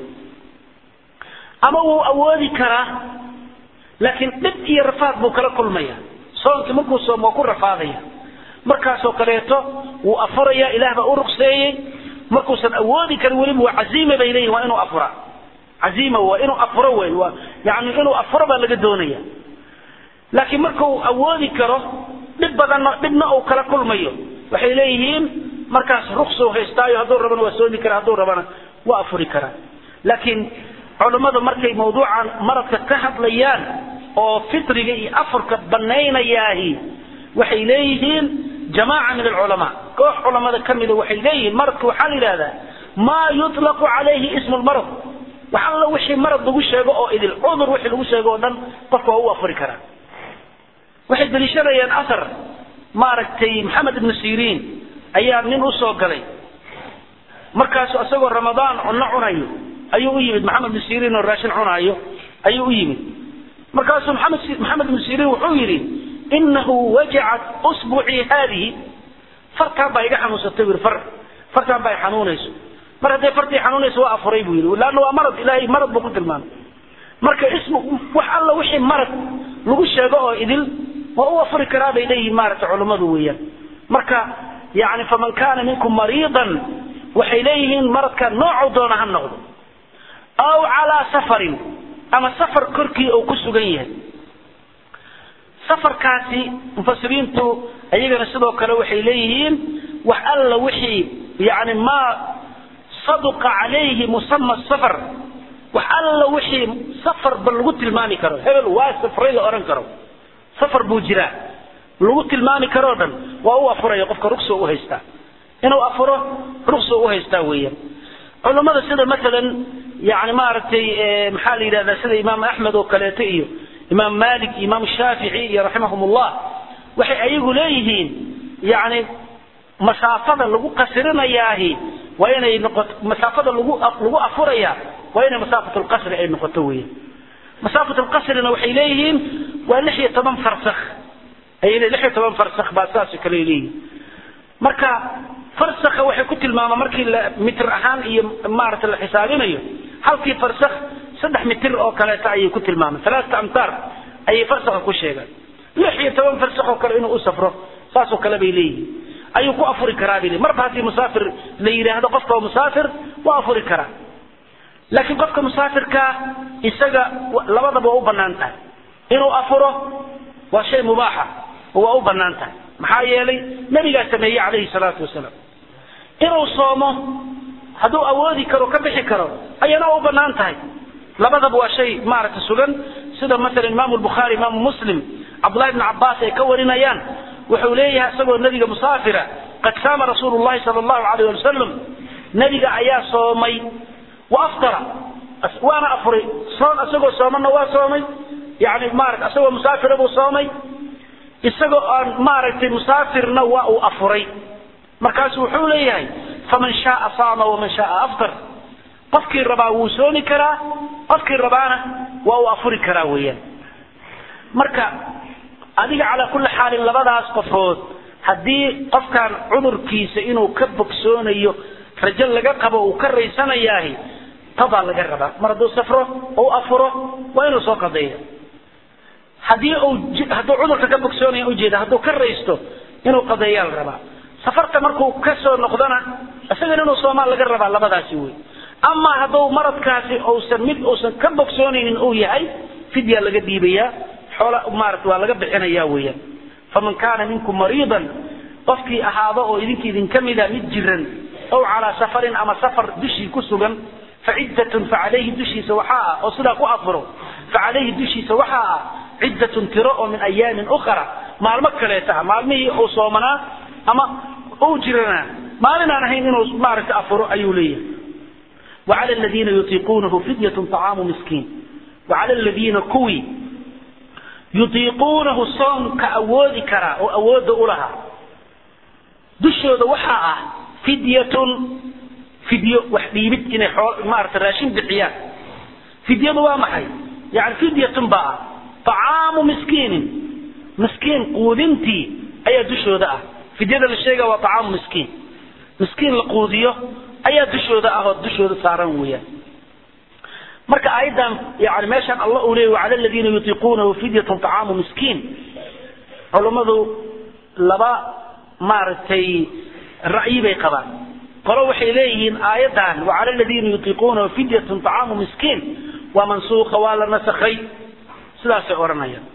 ama wuu awoodi karaa laakiin dhib iyo rafaad buu kala kulmaya soonkii markuu soomo waa ku rafaadaya markaasoo kaleeto wuu afuraya ilaah baa u ruqseeyey markuusan awoodi karin weliba waa caziima bay leeyihin waa inuu afura caziima waa inuu afuro wey waa yani inuu afuro baa laga doonaya laakiin markuu awoodi karo dhib badanna dhibna uu kala kulmayo waxay leeyihiin markaas ruqsuu haystaayo hadduu rabana waa soomi kara hadduu rabana waa afuri karaa laakiin culammadu markay mawduucan maradka ka hadlayaan oo fitriga iyo afurka banaynayaahi waxay leeyihiin jamaaca min alculamaa koox culamada ka mida waxay leeyihiin maradka waxaa la yidhahdaa maa yutlaqu calayhi ismu lmarad wax alla wixii marad lagu sheego oo idil cudur wixii lagu sheego oo dhan qofka waa u afuri karaa waxay daliishanayaan asar maaragtay maxamed ibnu siriin ayaa nin usoo galay markaasu isagoo ramadaan cunno cunayo ayuu u yimid maxamed ibnu siriin oo raashin cunaayo ayuu u yimid markaasuu maxamed maxamed ibnu siriin wuxuu yidhi inahu wajacat usbucii haadihi fartaan baa iga xanuunsatay bui far fartaan baa i xanuunayso mar hadday fartii xanuunayso waa afuray buu yidhi laanna waa marad ilaahay marad buu ku tilmaamay marka ismu wax alla wixii marad lagu sheego oo idil waa u afuri karaa bay leeyihiin maaragtay culummadu weeyaan marka yani faman kaana minkum mariidan waxay leeyihiin maradka noocuu doona ha noqdo aw calaa safarin ama safar korkii uu ku sugan yahay safarkaasi mufasiriintu iyagana sidoo kale waxay leeyihiin wax alla wixii yani maa saduqa calayhi musama safar wax alla wixii safarba lagu tilmaami karo hebel waa safray la odhan karo safar buu jiraa lagu tilmaami karoo dhan waa u afuraya qofka rugso u haystaa inuu afuro rugso u haystaa weeyaan culammada sida maalan yani maaragtay maxaa la yidhahdaa sida imaam axmed oo kaleeto iyo imaam malik imaam shaafici iyo raximahum ullah waxay ayagu leeyihiin yani masaafada lagu qasirinayaahi waa inay noqoto masaafada lagu lagu afuraya waa inay masaafat lqasri ay noqoto weeyaan masaafat lqasrina waxay leeyihiin waa lix iyo toban farsakh ay lix iyo toban farsakh baa saasoo kale leeyihiin marka farsakha waxay ku tilmaamaa markii la mitir ahaan iyo maaragta la xisaabinayo halkii farsakh saddex mitir oo kaleeto ayay ku tilmaamaan alaata amtaar ayay farsakha ku sheegaan lix iyo toban farsakh oo kale inuu u safro saasoo kale bay leeyihiin ayuu ku afuri karaa bay leeyihin marba haddii musaafir la yidhaahdo qofka waa musaafir waa afuri karaa laakiin qofka musaafirkaa isaga labadaba waa u bannaan tahay inuu afuro waa shay mubaaxa oo waa u bannaan tahay maxaa yeelay nabigaa sameeyey calayhi salaatu wasalaam inuu soomo hadduu awoodi karo ka bixi karo ayana u bannaan tahay labadaba waa shay maaragta sugan sida masalan imaamu lbukhaari imaamu muslim cabdullahi bni cabbaas ay ka warinayaan wuxuu leeyahay isagoo nabiga musaafira qad saama rasuulu llahi sala allahu alayh ali wasalam nabiga ayaa soomay wa aftara waana afuray soon isagoo soomana waa soomay yani maarata isagoo musaafira buu soomay isagoo aan maaragtay musaafirna waa uu afuray markaasu wuxuu leeyahay faman shaaa saama waman shaaa aftar qofkii rabaa wuu soomi karaa qofkii rabaana waa uu afuri karaa weeyaan marka adiga calaa kulli xaalin labadaas qofood haddii qofkan cudurkiisa inuu ka bogsoonayo rajo laga qabo uu ka raysanayaahi tadaa laga rabaa mar hadduu safro ou afuro waa inuu soo qadeeyo haddii uu hadduu cudurka ka bogsoonaya ujeeda hadduu ka raysto inuu qadeeyaa la rabaa safarta markuu ka soo noqdona isagana inuu soomaan laga rabaa labadaasi wey ama hadduu maradkaasi uusan mid uusan ka bogsoonaynin uu yahay fidyaa laga dhiibayaa xoola maarata waa laga bixinayaa weeyaan faman kaana minkum mariidan qofkii ahaado oo idinka idinka mida mid jiran ow calaa safarin ama safar dushii ku sugan faciddatun facalayhi dushiisa waxaa ah oo sidaa ku afuro facalayhi dushiisa waxaa ah ciddatun tiro oo min ayaamin ukhra maalmo kaleeta ah maalmihii uu soomanaa ama uu jiranaa maalin aan ahayn inuu maaragta afuro ayuu leeyahay وعلى الذين يطيقونه فدية طعام مسكين وعلى الذين كوي يطيقونه صوم كأود كرا أو أود أولها دشوا ذا وحاء فدية فدية وحبيبت إن حول ما أردت راشين بحيان فدية وامحي يعني فدية بقى طعام مسكين مسكين قودنتي أي دشوا ذا فدية للشيء وطعام مسكين مسكين لقوديه ayaa dushooda ah oo dushooda saaran weeyaan marka aayadan yani meeshan allah uu leeyay wacala aladiina yutiiquunahu fidyatun طacaamu miskiin culummadu laba maaragtay ra'yi bay qabaan qolo waxay leeyihiin aayadan wacala aladiina yutiiquunahu fidyatun طacaamu miskiin waa mansuuqa waa la nasakhay sidaasay odhanayaan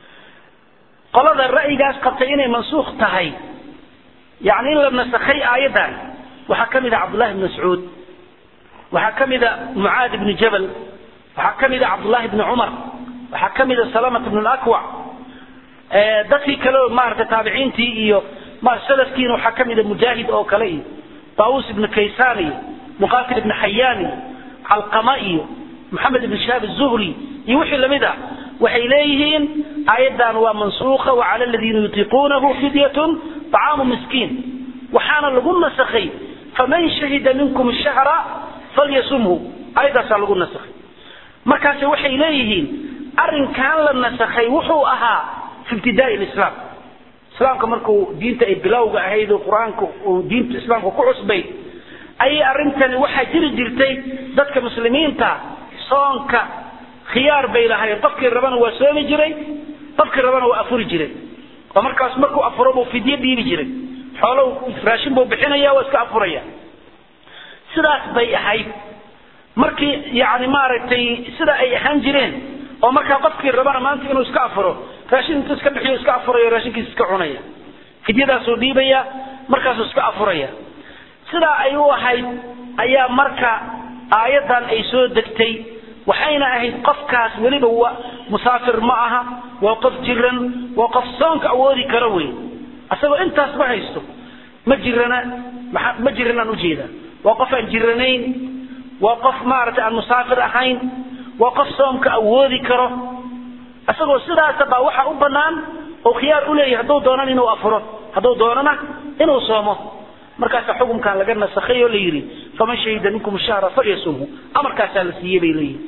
qolada ra'yigaas qabtay inay mansuukh tahay yani in la nasakhay aayadan waxaa ka mid a cabdullahi bn mascuud waxaa ka mid a mucaad ibni jabal waxaa ka mid a cabdullahi bni cumar waxaa ka mid a salamat bn lakwac dadkii kale maarata taabiciintii iyo salafkiina waxaa ka mid a mujaahid oo kale iyo taawus ibni kaysaan iyo muqatil ibni xayaan iyo calqama iyo maxamed ibn shahaab zuhri iyo wixii lamid ah waxay leeyihiin aayaddan waa mansuuqa wacala aladiina yutiiquunahu fidyatun طacaamu miskiin waxaana lagu nasakhay faman shahida minkum shahra falyasumhu ayadaasaa lagu nasakhay markaase waxay leeyihiin arrinkan la nasakhay wuxuu ahaa fi ibtidaai lislaam islaamka markuu diinta ay bilowga ahayd oo qur-aanka uu diinta islaamka ku cusbay ayay arrintani waxaa jiri jirtay dadka muslimiinta soonka khiyaar bay lahayn qofkii rabana waa soomi jiray qofkii rabana waa afuri jiray oo markaas markuu afuro buu fidyo dhiibi jiray xoolo raashin buu bixinaya waa iska afuraya sidaas bay ahayd markii yani maaragtay sida ay ahaan jireen oo markaa qofkii rabana maanta inuu iska afuro raashin intuu iska bixiyo iska afurayo raashinkiisa iska cunaya fidyadaasuu dhiibaya markaasuu iska afuraya sidaa ay u ahayd ayaa marka aayaddan ay soo degtay waxayna ahayd qofkaas weliba waa musaafir ma aha waa qof jiran waa qof soonka awoodi kara wey asagoo intaas ma haysto ma jirana ma jiranaan ujeeda waa qof aan jiranayn waa qof maaragtay aan musaafir ahayn waa qof soomka awoodi karo isagoo sidaasa baa waxa u banaan oo khiyaar u leeyahay hadduu doonan inuu afuro hadduu doonana inuu soomo markaasa xukunkan laga nasakhay oo la yidhi faman shahida minkum shahra falyasumhu amarkaasaa la siiyey bay leeyihin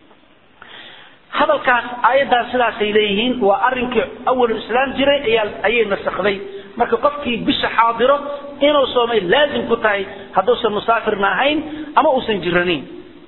hadalkaas aayaddan sidaasay leeyihiin waa arrinkii awalu islaam jiray ayaa ayay nasakday marka qofkii bisha xaadiro inuu soomay laazim ku tahay hadduusan musaafirna ahayn ama uusan jiranayn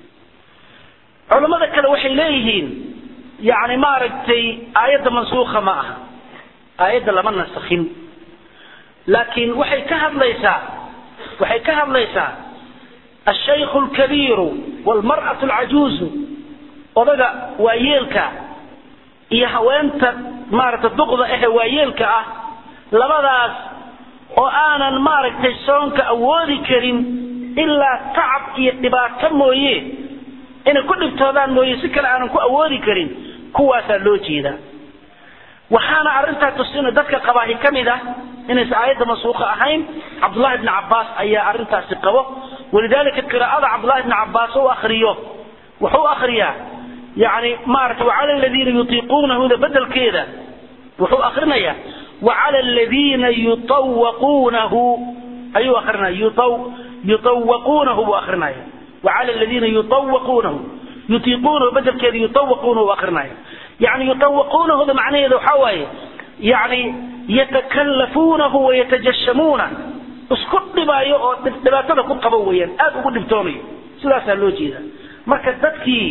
culammada kale waxay leeyihiin yani maaragtay aayadda mansuuka ma aha aayadda lama nasakhin laakiin waxay ka hadlaysaa waxay ka hadlaysaa ashaykhu alkabiiru waalmar'atu alcajuuzu odaga waayeelka iyo haweenta maaragtay duqda ahe waayeelka ah labadaas oo aanan maaragtay soonka awoodi karin ilaa tacab iyo dhibaato mooye inay ku dhibtoodaan mooye si kale aanan ku awoodi karin kuwaasaa loo jeedaa waxaana arrintaa tusina dadka qabaahi ka mid ah inaysan aayadda mansuuqa ahayn cabdullahi bni cabbaas ayaa arrintaasi qabo walidaalika qiraa'ada cabdullahi bni cabbaas u akriyo wuxuu akriyaa yani maarata wacala aladiina yutiiquunahuda bedelkeeda wuxuu akrinayaa wacala aladiina yutawaquunahu ayuu akrinaya yutawaquunahu buu akrinaya wacala aladiina yutawaquunahu yutiiquunahu bedelkeeda yutawaquunahu akrinaya yani yutawaquunahuda macnaheeda waxaa waaye yani yatakallafuunahu wayatajashamuuna isku dhibaayo oo dhibaatada ku qabo weeyaan aada ugu dhibtoonayo sidaasaa loo jeeda marka dadkii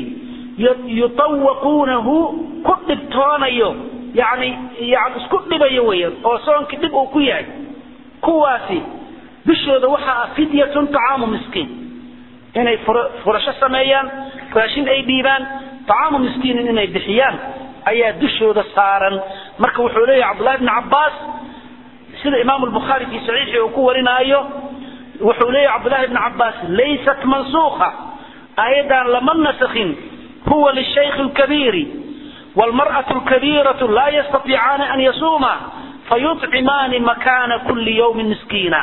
yutawaquunahu ku dhibtoonayo yani yani isku dhibayo weeyaan oo soonkii dhib uu ku yahay kuwaasi bishooda waxaa ah fidyatun tacaamu miskiin inay furasho sameeyaan raashin ay dhiibaan tacaamu miskiinin inay bixiyaan ayaa dushooda saaran marka wuxuu leeyahay cabdullahi bni cabbaas sida imaamu lbukhaari fii saxiixi uu ku warinaayo wuxuu leeyahay cabdullahi bni cabbaas laysat mansuukha aayaddan lama nasakhin huwa lishaykhi lkabiiri waalmar'atu lkabiiratu laa yastatiicaani an yasuuma fayuطcimaani makaana kuli yawmin miskiina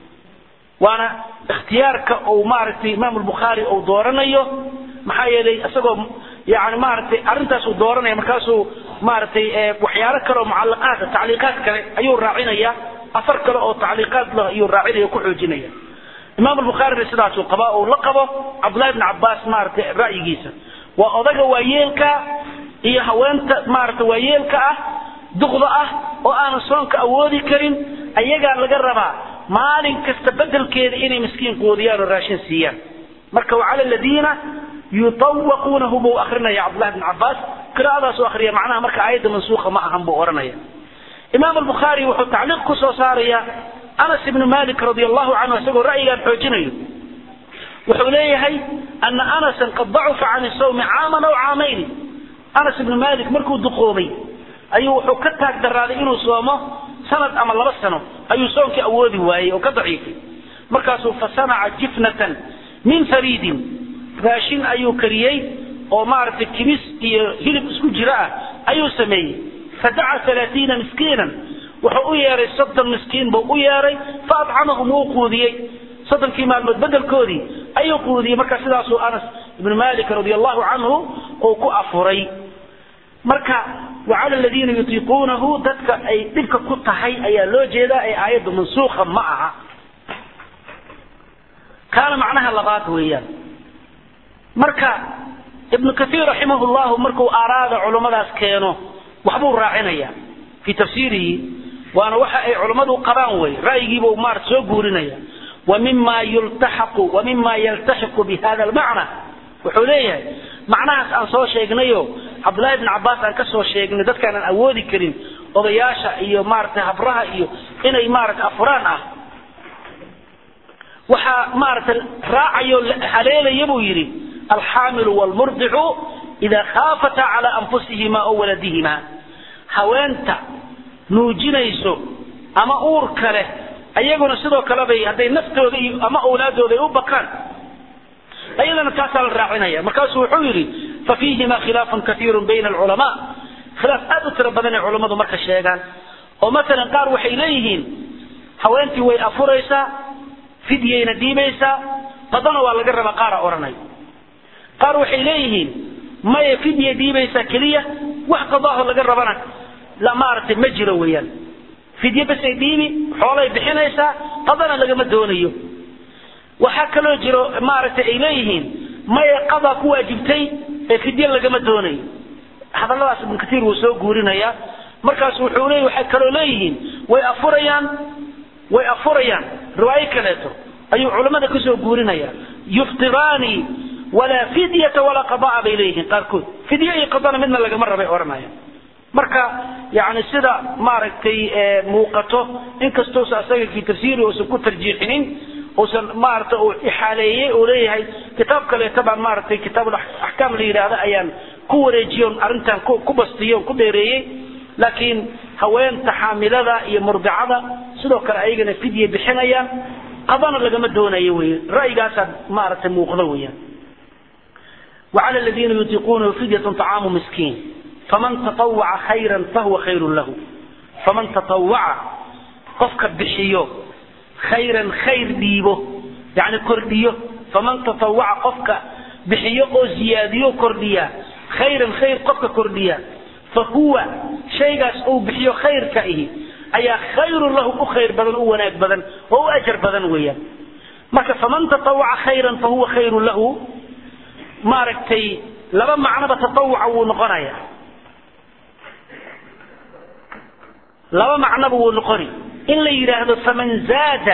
waana ikhtiyaarka uu maaragtay imaamu lbukhaari uu dooranayo maxaa yeelay isagoo yani maaragtay arrintaas uu dooranaya markaasuu maaragtay waxyaalo kale oo mucalaqaad tacliiqaad kale ayuu raacinaya afar kale oo tacliiqaad leh ayuu raacinaya ku xoojinaya imaam albukhaarina sidaasuu qabaa uu la qabo cabdullahi bni cabbaas maaragtay ra'yigiisa waa odaga waayeelka iyo haweenta maaragtay waayeelka ah duqda ah oo aanan soonka awoodi karin ayagaa laga rabaa maalin kasta bedelkeeda inay miskiin quudiyaan oo raashin siiyaan marka wacala aladiina yutawaquunahu buu akrinaya cabdullahi bn cabbaas qiraa'adaasuu akriya macnaha marka aayadda mansuukha ma ahan buu odhanaya imaam albukhaari wuxuu tacliiq ku soo saaraya anas ibnu malik radi allahu canhu isagoo ra'yigaan xoojinayo wuxuu leeyahay ana anasan qad dacufa can sawmi caaman aw caamayni anas ibnu malik markuu duqoobay ayuu wuxuu ka taag daraaday inuu soomo sanad ama laba sano ayuu soonkii awoodi waayey oo ka daciifay markaasuu fasanaca jifnatan min fariidin raashin ayuu kariyey oo maaragtay kibis iyo hilib isku jiro ah ayuu sameeyey fadaca alaaiina miskiinan wuxuu u yeeray soddon miskiin buu u yeeray fa adcamahum wuu quudiyey soddonkii maalmood bedelkoodii ayuu quudiyey marka sidaasuu anas ibnu malik radi allahu canhu uu ku afuray marka wacala aladiina yutiiquunahu dadka ay dhibka ku tahay ayaa loo jeedaa ee aayaddu mansuukha ma aha kaana macnaha labaad weeyaan marka ibnu kaiir raximah llahu markuu aaraada culummadaas keeno waxbuu raacinaya fii tafsiirihi waana waxa ay culummadu qabaan wey ra'yigiibuu maarata soo guurinaya wa mima yultaxaqu wa mima yaltaxiqu bi hada almacna wuxuu leeyahay macnahaas aan soo sheegnayo cabdullahi bn cabbaas aan ka soo sheegnay dadkaanaan awoodi karin odayaasha iyo maaragtay habraha iyo inay maaragtay afuraan ah waxaa maaragtay raacayo haleelaya buu yidhi alxaamilu wlmurdicu idaa khaafata calaa anfusihima o waladihima haweenta nuujinayso ama uurka leh ayaguna sidoo kale bay hadday naftooda iyo ama awlaadooda ay u bakaan ayadana taasaa la raacinaya markaasuu wuxuu yidhi fafiihima khilaafun kaiiru bayna alculamaa khilaaf aad u tiro badan ay culammadu marka sheegaan oo maalan qaar waxay leeyihiin haweentii way afuraysaa fidyayna dhiibaysaa qadana waa laga rabaa qaara odhanay qaar waxay leeyihiin maya fidya dhiibaysaa keliya wax qadaaho laga rabana la maaragtay ma jiro weeyaan fidye basay dhiibi xoolay bixinaysaa qadana lagama doonayo waxaa kaloo jiro maaragtay ay leeyihiin maya qadaa ku waajibtay ee fidye lagama doonayo hadalladaas ibnu katiir wuu soo guurinayaa markaas wuxuu leey waxay kaloo leeyihiin way afurayaan way afurayaan riwaayo kaleeto ayuu culammada kasoo guurinaya yuftiraani walaa fidyata walaa qadaa bay leeyihiin qaarkood fidye iyo qadana midna lagama rabay odhanaya marka yani sida maaragtay muuqato inkastousa asaga fi tafsiiri uusan ku tarjiixinin uusan maarata uu ixaaleeyey uu leeyahay kitaab kaleeta baan maaragtay kitaab axkaam la yidhaahda ayaan ku wareejiyon arrintan ku bastiyon ku dheereeyey laakiin haweenta xaamilada iyo murdicada sidoo kale ayagana fidye bixinayaan qadana lagama doonayo wey ra'yigaasaa maaragtay muuqda weeyaan وعلى الذين يطيقونه فدية طعام مسكين فمن تطوع خيرا فهو خير له فمن تطوع قفك بحيو خيرا خير ديبه يعني كرديو فمن تطوع قفك bixiyo oo ziyaadiyo kordhiya khayran khayr qofka kordhiya fa huwa shaygaas uu bixiyo khayrka ihi ayaa khayrun lahu u khayr badan u wanaag badan oo u ajar badan weeyaan marka faman tatawaca khayran fa huwa khayrun lahu maaragtay laba macnoba tatawuca wuu noqonaya laba macnoba wuu noqoni in la yidhaahdo faman zaada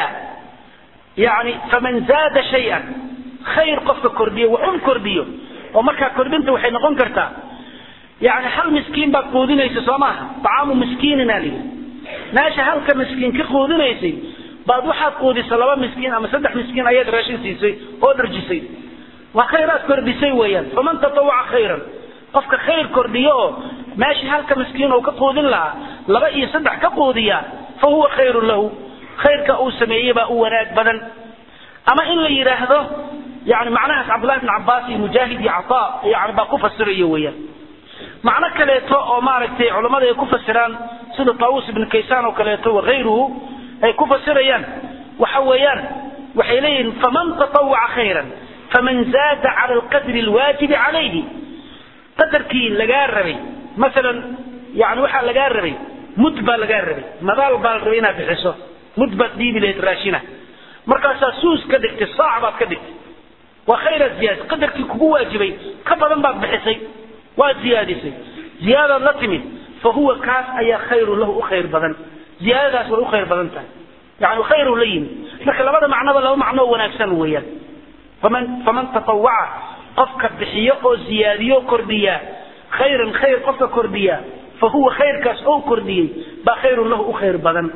yani faman zaada shay-an khayr qofka kordhiyo waxun kordhiyo oo markaa kordhinta waxay noqon kartaa yani hal miskiin baad quudinaysa soo maaha acaamu miskiinina layidhi meesha halka miskiin ka quudinaysay baad waxaad quudisa laba miskiin ama saddex miskiin ayaad raashin siisay oo dharjisay waa khayraad kordhisay weeyaan faman tatawaca khayran qofka khayr kordhiyo oo meeshii halka miskiin uu ka quudin lahaa laba iyo saddex ka quudiya fa huwa khayrun lahu khayrka uu sameeyey baa u wanaag badan ama in la yidhaahdo yani macnahaas cabdullahi bn cabaas iyo mujaahid iyo cataa yani baa ku fasirayo weeyaan macno kaleeto oo maaragtay culammada ay ku fasiraan sida taawus ibn kaysaan oo kaleeto wakayruhu ay ku fasirayaan waxa weeyaan waxay leeyihiin faman tatawaca khayran faman zaada cala alqadri alwaajibi calayhi qadarkii lagaa rabay masalan yani waxaa lagaa rabay mud baa lagaa rabay madaal baa la rabay inaad bixiso mud baad dhiibi lahayd raashina markaasaa suus ka dhigtay saac baad ka dhigtay waa khayraad ziyaadisay qadarkii kugu waajibay ka badan baad bixisay waad ziyaadisay ziyaadaad la timid fa huwa kaas ayaa khayrun lahu u khayr badan ziyaadadaas way u khayr badan tahay yani khayru la yimid marka labada macnoba laba macnoo wanaagsan weeyaan faman faman tatawaca qofka bixiyo oo ziyaadiyo kordhiya khayran khayr qofka kordhiya fa huwa khayrkaas oo kordhiyey baa khayrun lahu u khayr badan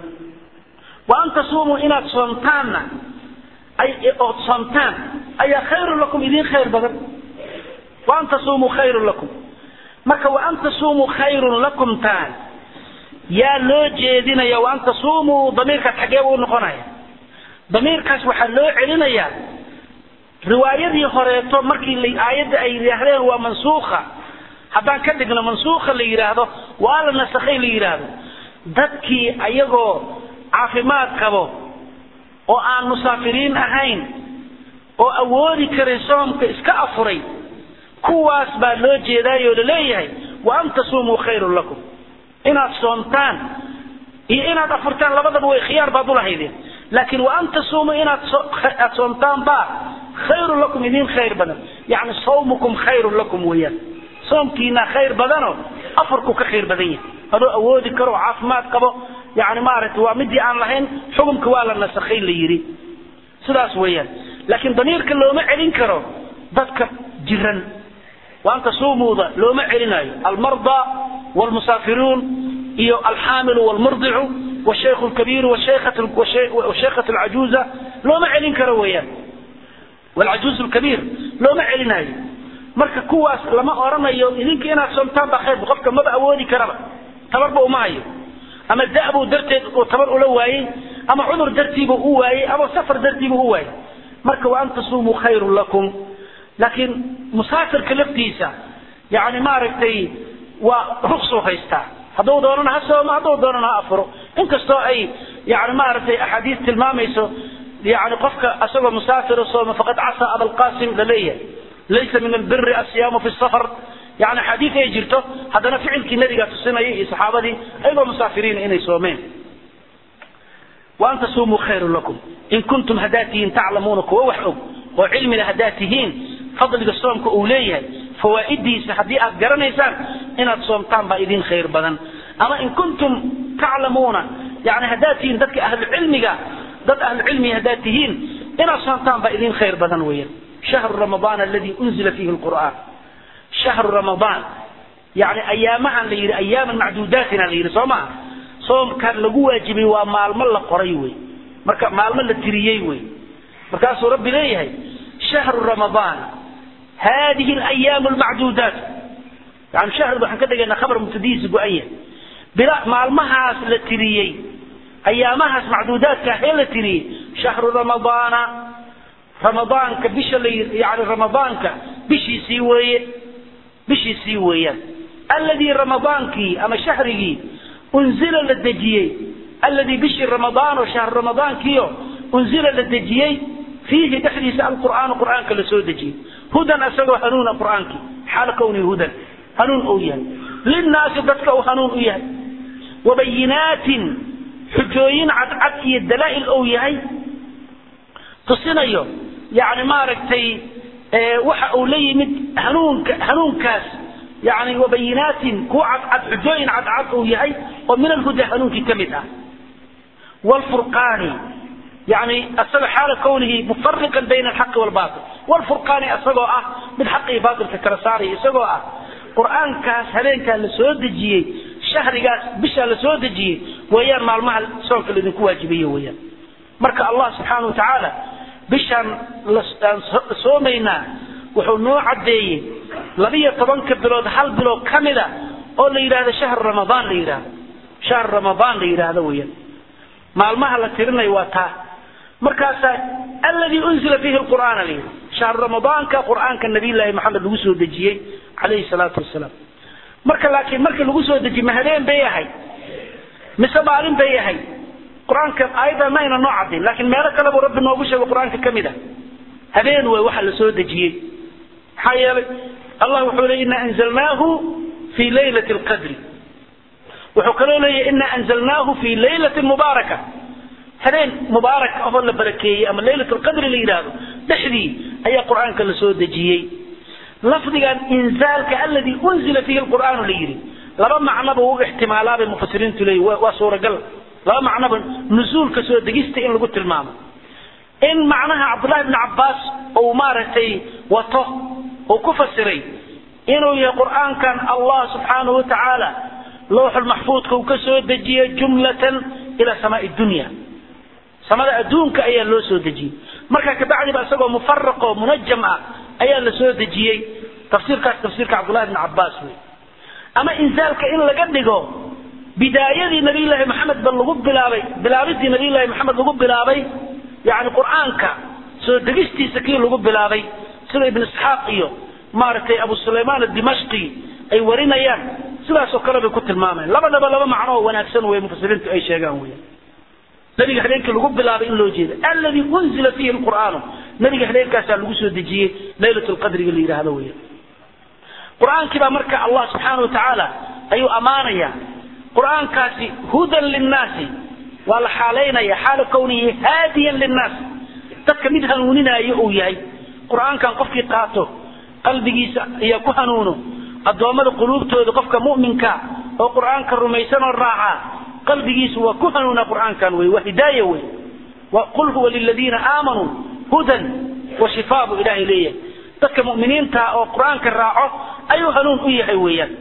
wa an tasuumuu inaad soomtaanna ay ood soomtaan ayaa khayrun lakum idiin khayr badan wa an tasuumuu khayrun lakum marka wa an tasuumuu khayrun lakum taan yaa loo jeedinaya wa an tasuumuu damiirkaas xaggee buu noqonaya damiirkaas waxaa loo celinayaa riwaayadii horeeto markii la aayadda ay yidhaahdeen waa mansuukha haddaan ka dhigno mansuukha la yidhaahdo waa la nasakhay la yidhaahdo dadkii ayagoo caafimaad qabo oo aan musaafiriin ahayn oo awoodi karay soomka iska afuray kuwaas baa loo jeedaayoo laleeyahay wa an tasuumuu khayrun lakum inaad soomtaan iyo inaad afurtaan labadaba way khiyaar baad ulahaydeen laakiin wa an tasuumuu inaad aad soomtaan baa khayrun lakum idiin khayr badan yani sawmukum khayrun lakum weeyaan soomkiina khayr badano afarku ka khayr badan yahay adoo awoodi karo oo caafimaad qabo yani maaragtay waa midii aan lahayn xukumka waa la nasakhay la yidhi sidaas weeyaan laakiin damiirka looma celin karo dadka jiran wa an tasuumuuda looma celinayo almarda wlmusaafiruun iyo alxaamilu wlmurdicu wshaykhu lkabiiru washaykhatu alcajuuza looma celin karo weeyaan walcajuuzu lkabiir looma celinayo marka kuwaas lama oranayo idinka inaad soomtaan baa khayr qofka maba awoodi karaba tabarba uma hayo ama da'buu darteed uu tabar ula waayey ama cudur dartiibuu u waayey ama safar dartiibuu u waayey marka wa an tasuumuu khayrun lakum laakiin musaafirka laftiisa yani maaragtay waa ruksuu haystaa hadduu doonana ha soomo hadduu doonana ha afuro inkastoo ay yani maaragtay axaadiis tilmaamayso yani qofka asagoo musaafira sooma faqad casaa abalqasim laleeyahay laysa min albiri asiyaamu fi safar yani xadiid ay jirto haddana ficilkii nabigaa tusinaya iyo saxaabadii ayagoo musaafiriina inay soomeen wa an tasuumuu khayrun lakum in kuntum haddaad tihiin taclamuuna kuwa wax og oo cilmila haddaad tihiin fadliga soomka uu leeyahay fawaa'idiisa haddii aad garanaysaan inaad soomtaan baa idin khayr badan ama in kuntum taclamuuna yani haddaad tihiin dadka ahlucilmiga dad ahlucilmiga haddaad tihiin inaad soomtaan baa idin khayr badan weeyaan shahru ramadaan aladi unzila fiihi lqur'aan shahru ramadaan yani ayaamahan la yidhi ayaaman macduudaatina la yidhi soo maha soomkan lagu waajibay waa maalmo la qoray wey marka maalmo la tiriyey wey markaasuu rabbi leeyahay shahru ramadaan hadihi alayaamu lmacduudaat yani shahru waxaan ka dhigaynaa khabar mubtadihiisa go-an yahay bila maalmahaas la tiriyey ayaamahaas macduudaadka ahee la tiriyey shahru ramadaana ramadaanka bisha la yani ramadaanka bishiisii weeye bishiisii weeyaan alladii ramadaankii ama shahrigii unzila la dejiyey alladii bishii ramadaan oo shahr ramadaankiio unzila la dejiyey fiihi dhexdiisa alqur'aanu qur'aanka la soo dejiyey hudan isagoo hanuuna qur-aankii xaala kownihi hudan hanuun uu yahay linnaasi dadka uu hanuun u yahay wabayinaatin xujooyin cadcad iyo dalaa'il uu yahay tusinayo yani maaragtay waxa uu la yimid hanuunka hanuunkaas yani wabayinaatin kuwa cadcad xujooyin cadcad uu yahay oo min alhuda hanuunkii ka mid ah wlfurqaani yani isaga xaala kownihi mufariqan bayna alxaqi walbail wlfurqaani isagoo ah mid xaqi iyo baailka kala saaraya isagoo ah qur-aankaas habeenkaa la soo dejiyey shahrigaas bishaa la soo dejiyey weeyaan maalmaha soonka laidinku waajibaye weeyaan marka allah subxaana wa tacaala bishaan aan soomaynaa wuxuu noo caddeeyey labiyo tobanka bilood hal bilood ka mida oo la yidhahdo shahr ramadaan la yidhahdo shahr ramadaan la yidhaahdo weeyaan maalmaha la tirinayo waa taa markaasaa alladii unzila fiihi lqur'aana la yidhi shahr ramadaanka qur'aanka nabiyllaahi maxamed lagu soo dejiyey calayhi salaatu wasalaam marka laakiin markii lagu soo dejiye ma habeen bay ahay mise maalin bay ahay qur-aanka aayadda ma ayna noo caddayn laakiin meelo kale buu rabbi noogu sheegay qur-aanka ka mid a habeen way waxa la soo dejiyey maxaa yeelay allah wuxuu leey ina anzalnaahu fii laylati lqadri wuxuu kaloo leeyahy ina anzalnaahu fii laylatin mubaaraka habeen mubaarak ahoo la barakeeyey ama laylat lqadri la yidhaahdo dhexdii ayaa qur-aanka la soo dejiyey lafdigan inzaalka alladii unzila fiihi lqur'aanu la yidhi laba macnoba u ixtimaalaabay mufasiriintu leeyihi waa suuragal laba macnoba nusuulka soo degista in lagu tilmaamo in macnaha cabdullahi bni cabbaas uu maaragtay wato uu ku fasiray inuu yahay qur'aankan allah subxaanahu wa tacaala lowxulmaxfuudka uu ka soo dejiyey jumlatan ila samaai dunya samada adduunka ayaa loo soo dejiyey marka kabacdiba isagoo mufaraqo munajam ah ayaa la soo dejiyey tafsiirkaas tafsiirka cabdullahi bni cabbaas wey ama inzaalka in laga dhigo bidaayadii nabiyllaahi maxamed ba lagu bilaabay bilaabidii nabiyllaahi maxamed lagu bilaabay yani qur'aanka soo degistiisa kii lagu bilaabay sida ibn isxaaq iyo maaragtay abu sulaymaan adimashqi ay warinayaan sidaasoo kale bay ku tilmaamayaan labadaba laba macno oo wanaagsan wey mufasiriintu ay sheegaan weyan nabiga habeenkii lagu bilaabay in loo jeeda alladii unzila fiihi lqur'aanu nabiga habeenkaasaa lagu soo dejiyey laylat lqadriga la yidhaahdo weyan qur-aankii baa marka allah subxaana wa tacaala ayuu ammaanaya qur-aankaasi hudan linnaasi waa la xaalaynaya xaala kownihi haadiyan linnaas dadka mid hanuuninaayo uu yahay qur-aankan qofkii qaato qalbigiisa ayaa ku hanuuno addoommada quluubtooda qofka mu'minka oo qur-aanka rumaysan oo raaca qalbigiisu waa ku hanuuna qur-aankan wey waa hidaaya wey qul huwa liladiina aamanuu hudan wa shifaa buu ilaahay leeyahay dadka mu'miniinta oo qur-aanka raaco ayuu hanuun u yahay weeyaan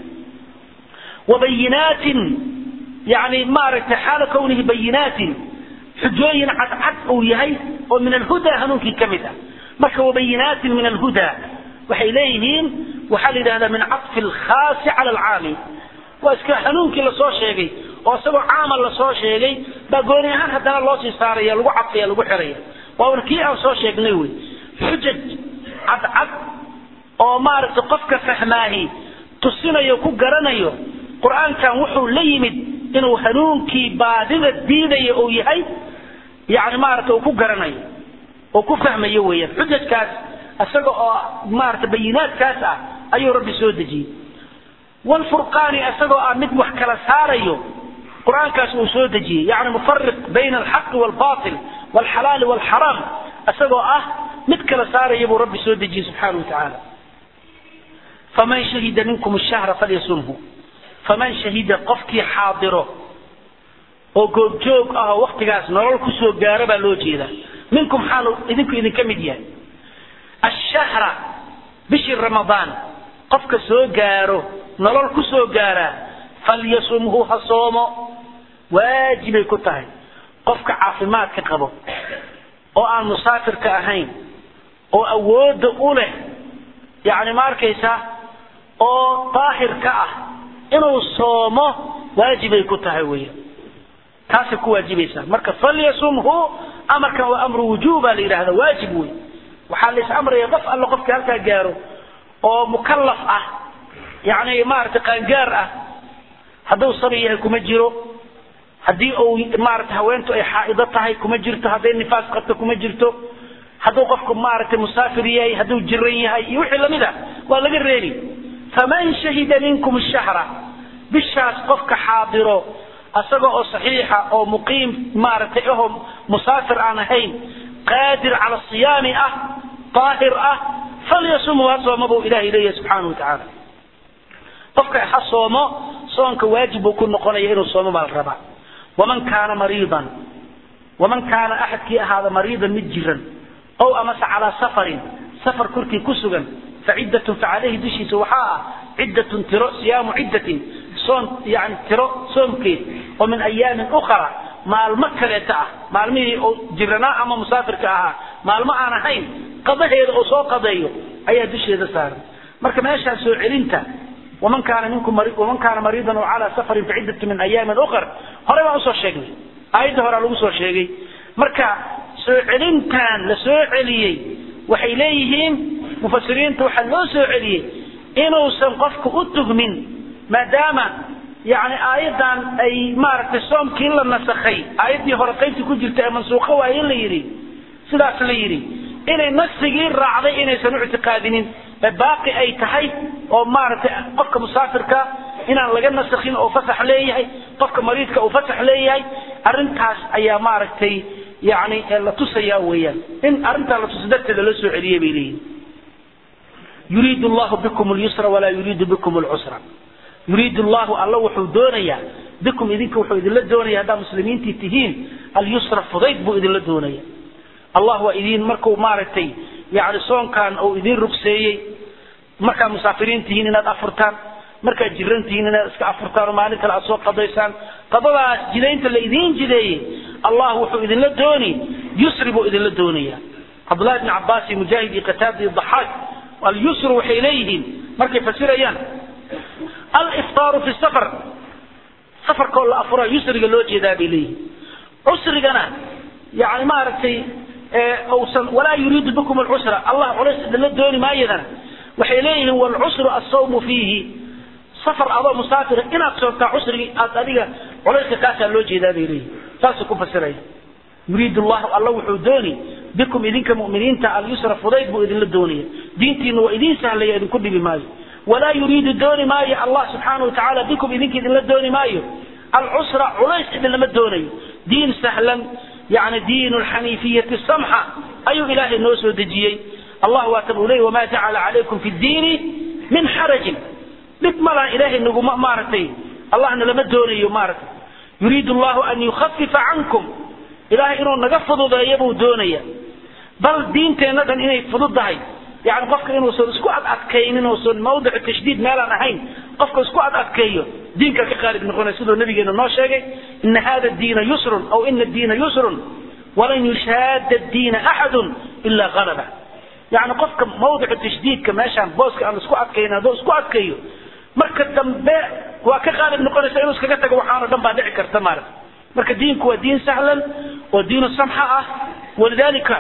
wabayinaatin yani maaragtay xaala kownihi bayinaatin xujooyin cadcad uu yahay oo min alhuda hanuunkii ka mid ah marka wabayinaatin min alhuda waxay leeyihiin waxaa la yidhahdaa min caطfi alkhaasi cala alcaami waa iska hanuunkii lasoo sheegay oo isagoo caama lasoo sheegay baa gooni ahaan haddana loo sii saaraya lagu cadfaya lagu xiraya waana kii aan soo sheegnay wey xujaj cadcad oo maaragtay qofka fahmaahi tusinayo ku garanayo qur-aankan wuxuu la yimid inuu hanuunkii baadida diidaya uu yahay yani maarata uu ku garanayo oo ku fahmayo weeyaan xujajkaas isaga oo maarata bayinaadkaas ah ayuu rabbi soo dejiyey wlfurqaani isagoo ah mid wax kala saarayo qur-aankaas uu soo dejiyey yani mufariq bayna alxaqi walbail walxalaali walxaraam isagoo ah mid kala saaraya buu rabbi soo dejiyey subxaana wa tacaala faman shahida minkum shahra falyasumhu faman shahida qofkii xaadiro oo goobjoog ah oo waktigaas nolol kusoo gaaro baa loo jeedaa minkum xaalu idinku idinka mid yahay ashahra bishii ramadaan qofka soo gaaro nolol kusoo gaaraa falyasumhu ha soomo waajibay ku tahay qofka caafimaadka qabo oo aan musaafirka ahayn oo awoodda u leh yacni ma arkaysaa oo daahirka ah inuu soomo waajibay ku tahay weya taasay ku waajibaysaa marka falyasumhu amarkan waa amru wujuuba la yidhahda waajib wey waxaa la is amraya qof alle qofkii halkaa gaaro oo mukallaf ah yacni maaragtay qaangaar ah hadduu sabi yahay kuma jiro haddii uu maarata haweentu ay xaa'ido tahay kuma jirto hadday nifaas qabto kuma jirto hadduu qofku maaragtay musaafir yahay hadduu jiran yahay iyo wixii lamid a waa laga reebi faman shahida minkum shahra bishaas qofka xaadiro asaga oo saxiixa oo muqiim maaragtay ahoo musaafir aan ahayn qaadir cala siyaami ah daahir ah falyasumhu ha sooma buu ilahay leeyahay subxaanahu watacaala qofka ha soomo soonka waajib buu ku noqonaya inuu soomo baa la rabaa waman kaana mariidan waman kaana axadkii ahaada mariidan mid jiran ow amase calaa safarin safar korkii ku sugan faciddatun facaleyhi dushiisa waxaa ah ciddatun tiro siyaamu ciddatin soon yani tiro soomkeed oo min ayaamin ukhra maalmo kaleeta ah maalmihii oo jiranaa ama musaafirka ahaa maalmo aan ahayn qadaheeda oo soo qadeeyo ayaa dusheeda saaran marka meeshaan soo celinta waman kaana minkum waman kaana mariidan oo calaa safarin faciddatu min ayaamin ukhar hore baan usoo sheegnay aayadda horaa lagu soo sheegay marka soo celintan la soo celiyey waxay leeyihiin mufasiriinta waxaa loo soo celiyey inuusan qofku u tugmin maadaama yani aayadan ay maaragtay soomkii la nasakhay aayaddii hore qaybtii ku jirta ee mansuuqo waaye la yidhi sidaas la yidhi inay nasigii raacday inaysan u ictiqaadinin ee baaqi ay tahay oo maaragtay qofka musaafirka inaan laga nasakhin oo fasax leeyahay qofka mariidka uu fasax leeyahay arrintaas ayaa maaragtay yani la tusaya weeyaan in arrintaa la tusa darteeda loo soo celiyey bay leeyihin yuriidu allahu bikum lyusra walaa yuriidu bikum lcusra yuriidu llahu alla wuxuu doonayaa bikum idinka wuxuu idinla doonaya haddaa muslimiintii tihiin alyusra fudayd buu idinla doonaya allah waa idin markuu maaragtay yani soonkan uu idin rugseeyey markaad musaafiriin tihiin inaad afurtaan markaad jiran tihiin inaad iska afurtaan oo maalin kale aad soo qadaysaan qadadaas jidaynta la idiin jideeyey allah wuxuu idinla dooni yusri buu idinla doonaya cabdullahi bni cabaas iyo mujaahid iyo qataada iyo daxaak alyusru waxay leeyihiin markay fasirayaan aliftaaru fi safar safarkoo la afuraa yusriga loo jeedaa bay leeyihiin cusrigana yani maaragtay usan walaa yuriidu bikum alcusra allah culays idinla dooni maayadana waxay leeyihiin walcusru assawmu fiihi safar adoo musaafira inaad soomtaa cusrigii aad adiga culayska kaasaa loo jeedaa bay leeyihin saasay ku fasiraya yuriidu llahu alla wuxuu dooni bikum idinka mu'miniinta alyusra fudayd buu idinla doonaya diintiina waa idiin sahlaya idinku dhibi maayo walaa yuriidu dooni maayo allah subxaana wa tacaala bikum idinka idinla dooni maayo alcusra culays idinlama doonayo diin sahlan yani diin lxaniifiyati samxa ayuu ilaahay noo soo dejiyey allah waata buu leeyay wamaa jacala calaykum fi ddiini min xarajin dhib malaha ilaahay naguma maaragtay allahna lama doonayo maaragtay yuriidu allahu an yukhafifa cankum ilaahay inuu naga fududeeyo buu doonaya bal diinteenna dhan inay fududahay yani qofka inuusan isku adadkaynin uusan mawdicu tashdiid meelaan ahayn qofka isku adadkeeyo diinka ka qaalib noqonaya siduu nabigeena noo sheegay ina hada diina yusrun aw ina diina yusrun walan yushaada diina axadun ilaa qalaba yani qofka mawdicu tashdiidka meeshaan booska aan isku adkaynin hadduu isku adkayo marka dambe waa ka qaalib noqonaysa inuu iskaga tago waxaano dhan baa dhici karta maarata marka diinku waa diin sahlan oo diinu samxa ah walidalika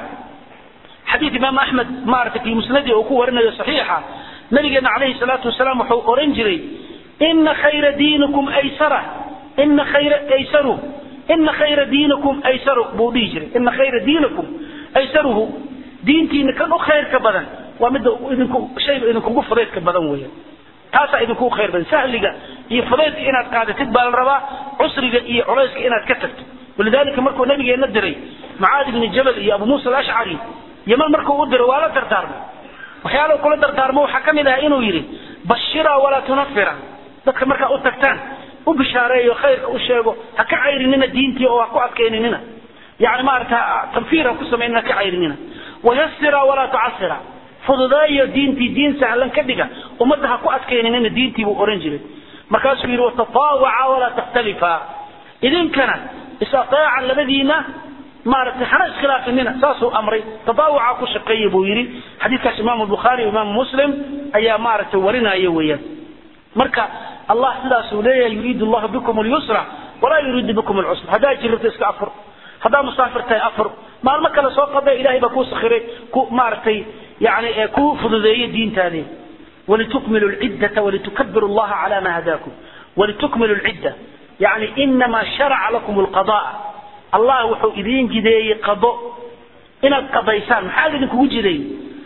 xadiid imaam axmed maarata fi musnadi uu ku warinayo saxiixa nabigeena calayhi salaatu wasalaam wuxuu oran jiray ina khayra diinikum aysara ina khayra aysaru ina khayra diinikum aysaru buu dhihi jiray ina khayra diinikum aysaruhu diintiina kan u khayrka badan waa midda idinku shayga idinkugu fudaydka badan weeyaan taasaa idinkugu khayr badan sahliga iyo fudaydka inaad qaadatid baa la rabaa cusriga iyo culayska inaad ka tagto walidalika markuu nabigeena diray mucaad ibni jabal iyo abu muusa alashcari yaman markuu u diray waa la dardaarmay waxyaala kula dardaarmo waxaa ka mid ah inuu yidhi bashira walaa tunafira dadka markaa u tagtaan u bishaareeyo khayrka u sheego ha ka cayrinina diintii oo ha ku adkayninina yani maarata tanfiir ha ku samaynina ha ka cayrinina wayasira walaa tucasira fududeeyo diintii diin sahlan ka dhiga ummadda ha ku adkayninina diintii buu oran jiray markaasuu yidhi watataawaca walaa takhtalifa idinkana is-ateeca labadiina maaragtay hana iskhilaafinina saasuu amray tadaawuca ku shaqeeya buu yidhi xadiidkaas imaamu bukhaari imaamu muslim ayaa maaragtay warinaya weeyaan marka allah sidaasuu leeyahay yuriidu allahu bikum lyusra walaa yuriidu bikum lcusra haddaa jirto iska afur haddaa musaafir tahay afur maalmo kale soo qada ilahay baa kuu sakhiray ku maaragtay yani kuu fududeeyey diintaadii walitukmilu lciddata walitukabiru allaha cala ma hadaakum walitukmilu lcidda yani inama sharaca lakum lqadaa allah wuxuu idiin jideeyey qado inaad qadaysaan maxaa idinkugu jiray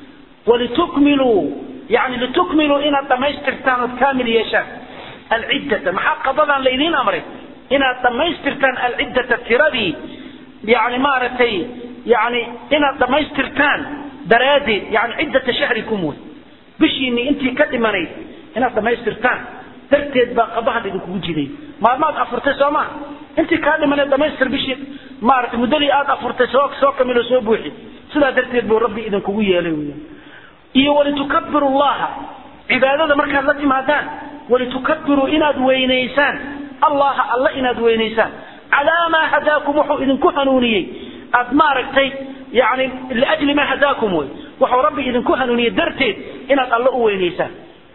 walitukmiluu yani litukmiluu inaad dhammaystirtaan ood kaamil yeeshaan alciddata maxaa qadadan laydiin amray inaad dhammaystirtaan alciddata tiradii yani maaragtay yani inaad dhammaystirtaan daraaddeed yani ciddata shahrikum wey bishiinii intii ka dhimanayd inaad dhammaystirtaan darteed baa qadahan idinkugu jiray maalmaad afurtay soo maa intii kaa dhimaneed dhamaystir bishii maaragtay muddadii aad afurtay soo soo kamilo soo buuxi sidaa darteed buu rabbi idinkugu yeelay weya iyo walitukabiru llaha cibaadada markaad la timaadaan walitukabiruu inaad weynaysaan allaha alla inaad weynaysaan calaa maa hadaakum wuxuu idinku hanuuniyey aad maaragtay yani liajli maa hadaakum wey wuxuu rabbi idinku hanuuniyey darteed inaad alla u weynaysaan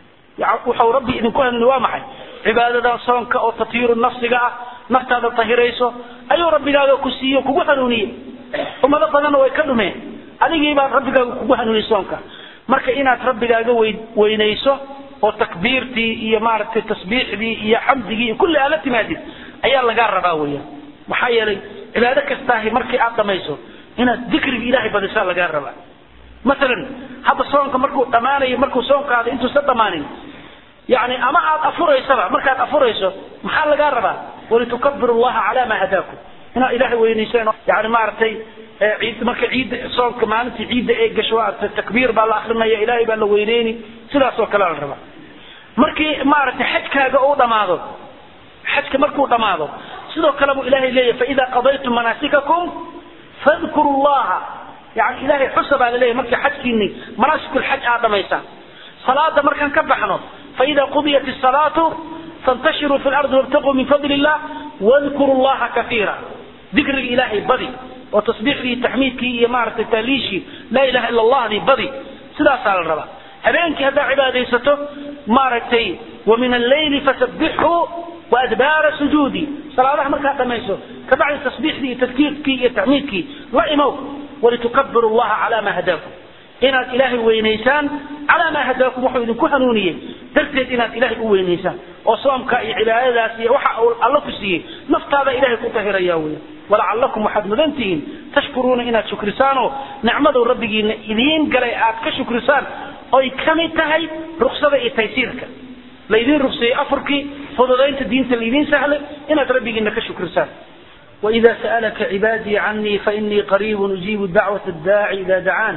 wuxuu rabbi idinku hanuuniye waa maxay cibaadadan soonka oo tathiiru nafsiga ah naftaada tahirayso ayuu rabbigaaga ku siiyo kugu hanuuniyey ummado badanna way ka dhumeen adigii baa rabbigaaga kugu hanuuniyey soonka marka inaad rabbigaaga weynayso oo takbiirtii iyo maaragtay tasbiixdii iyo xamdigii iyo kulli aad la timaadid ayaa lagaa rabaa weeyaan maxaa yeelay cibaado kastaahi markii aad dhamayso inaad dikriga ilaahay badisaa lagaa rabaa masalan hadda soonka markuu dhammaanayo markuu soonkaada intuusan dhammaanin yani ama aad afuraysaba markaad afurayso maxaa lagaa rabaa walitukabiru llaha calaa maa hadaakum inaad ilaahay weynaysaan yani maaragtay ciid marka ciidda soonka maalintii ciidda ee gasho takbiir baa la akrinaya ilaahay baa la weyneyni sidaas oo kale la rabaa markii maaragtay xajkaaga uu dhamaado xajka markuu dhamaado sidoo kale buu ilaahay leeyahay faida qadaytum manaasikakum fadkuru llaha yani ilaahay xusa baa laleeyahay markii xajkiini manaasikul-xaj aad dhamaysaan salaada markaan ka baxno faida qudiyat الsalaatu fantashiruu fi lardi wabtaquu min fadli illah wadkuru llaha kaiira dikriga ilaahay badi oo tasbiixdii taxmiidkii iyo maaragtay taaliishii laa ilaha ila allahdii badi sidaasaa la rabaa habeenkii haddaad cibaadaysato maaragtay wa min alleyli fasabbixhu waadbaara sujuudi salaadaha markaad dhamayso kabacdi tasbiixdii iyo tadkiirkii iyo taxmiidkii la imow walitukabiru llaha calaa maa hadaakum inaad ilaahay weynaysaan calaa maa hadaakum wuxuu idinku hanuuniyey darteed inaad ilaahay u weynaysaan oo soomka iyo cibaadadaas iyo waxa uu alla ku siiyey naftaada ilaahay ku tahiraya weya walacalakum waxaad mudan tihiin tashkuruuna inaad shukrisaanoo nicmaduu rabbigiina idiin galay aad ka shukrisaan oy ka mid tahay ruksada iyo taysiirka laydiin rugseeyey afurkii fududaynta diinta laydiin sahlay inaad rabbigiina ka shukrisaan وإذا سألك عبادي عني فإني قريب أجيب دعوة الداعي إذا دعان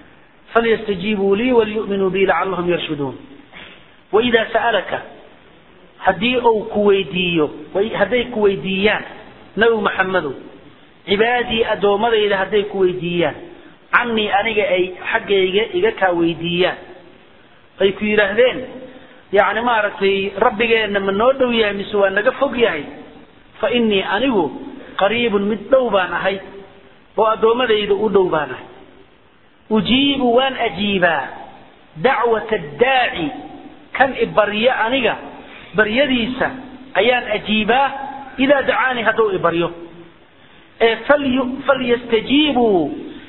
فليستجيبوا لي وليؤمنوا بي لعلهم يرشدون وإذا سألك هدي أو كويديو هدي كويديان نبي محمد عبادي أدومدي إذا هدي كويديان عني أنا أي حق إيجا كويديان أي كيرهدين يعني ما رتي ربي إن من نودو يا مسوا نقفق ياهي فإني أنيو قريب مدلو بانهي وأدومدي إذا أدو بانهي أجيب وان أجيبا دعوة الداعي كان إبريا أنيقا بريديسا أيان أجيبا إذا دعاني هدو إبريو إيه فلي فليستجيبوا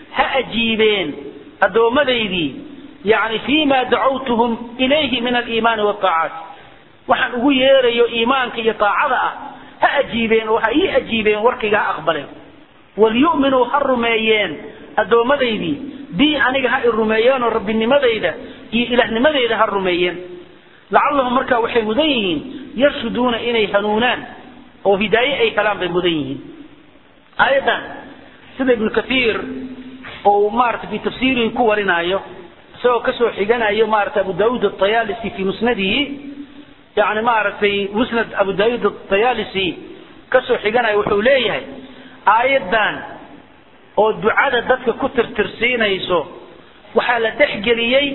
هأجيبين هدو مذيدي يعني فيما دعوتهم إليه من الإيمان والطاعات وحن أقول يا إيمانك يطاعة هأجيبين وهي أجيبين وركي أقبلين وليؤمنوا هرميين هدو مذيدي bi aniga ha i rumeeyeen oo rabbinimadayda iyo ilaahnimadayda ha rumeeyeen lacallahum markaa waxay mudan yihiin yarshuduuna inay hanuunaan oo hidaaye ay helaan bay mudan yihiin aayaddan sida ibnu kathiir oo maarata fi tafsiirihi ku warinaayo isagoo kasoo xiganayo maarata abu daawuud atayaalisi fi musnadihi yani maaragtay musnad abu daawuud atayaalisi kasoo xiganayo wuxuu leeyahay aayaddan oo ducada dadka ku tirtirsiinayso waxaa la dhexgeliyey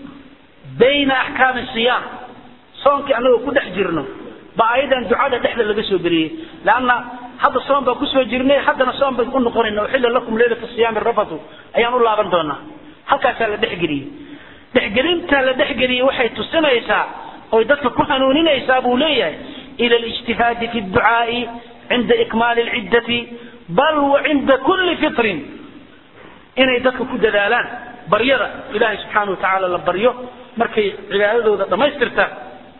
bayna axkaami siyaam soonkii annagoo ku dhex jirno ba ayadan ducada dhexda laga soo geliyey leanna hadda soon baan kusoo jirnay haddana soon baan u noqonayna uxilla lakum leylata siyaami rafatu ayaan u laaban doonaa halkaasaa la dhexgeliyey dhexgelinta la dhexgeliyey waxay tusinaysaa oy dadka ku hanuuninaysaa buu leeyahay ila alijtihaadi fi dducaai cinda ikmaali lciddati bal wacinda kulli fitrin inay dadka ku dadaalaan baryada ilaahay subxaana watacaala la baryo markay cibaadadooda dhammaystirtaan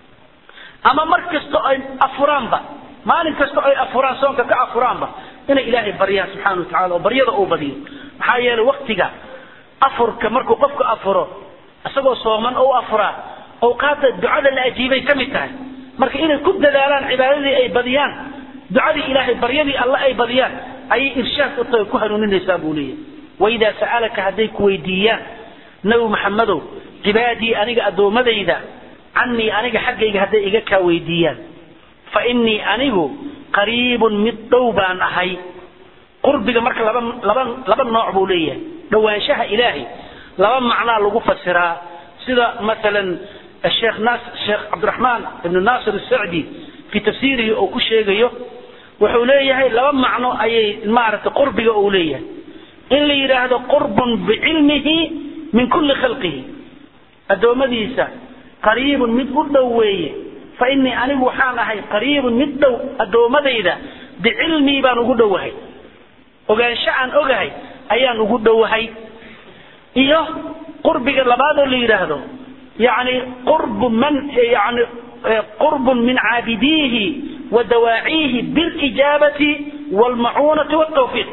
ama mar kasta ay afuraanba maalin kasta ay afuraan soonka ka afuraanba inay ilaahay baryaan subxana watacala oo baryada uu badiyo maxaa maxaa yeelay waktiga afurka markuu qofku afuro isagoo sooman ou afuraa awqaadda ducada la ajiibay ka mid tahay marka inay ku dadaalaan cibaadadii ay badiyaan ducadii ilaahay baryadii alle ay badiyaan ayay irshaad u tahay ku hanuuninaysaa buu leeyahay waidaa sa'alaka hadday ku weydiiyaan nabi maxamedow cibaadii aniga addoommadayda canii aniga xaggayga hadday iga kaa weydiiyaan fa innii anigu qariibun mid dhow baan ahay qurbiga marka laba laba laba nooc buu leeyahay dhowaanshaha ilaahay laba macnaa lagu fasiraa sida masalan الشيخ ناس الشيخ عبد الرحمن بن ناصر السعدي في تفسيره أو كشيغيو وحوليه لما معنى أي مارة قرب أوليه إن لي هذا قرب بعلمه من كل خلقه الدوم ديسا قريب مد أدوية فإني أنا وحان هاي قريب مد الدوم ديدا بعلمي بان أدوهي وقال شأن أغهي أيان أدوهي إياه قربك لبادو اللي يراهدو يعني قرب من يعني قرب من عابديه ودواعيه بالإجابة والمعونة والتوفيق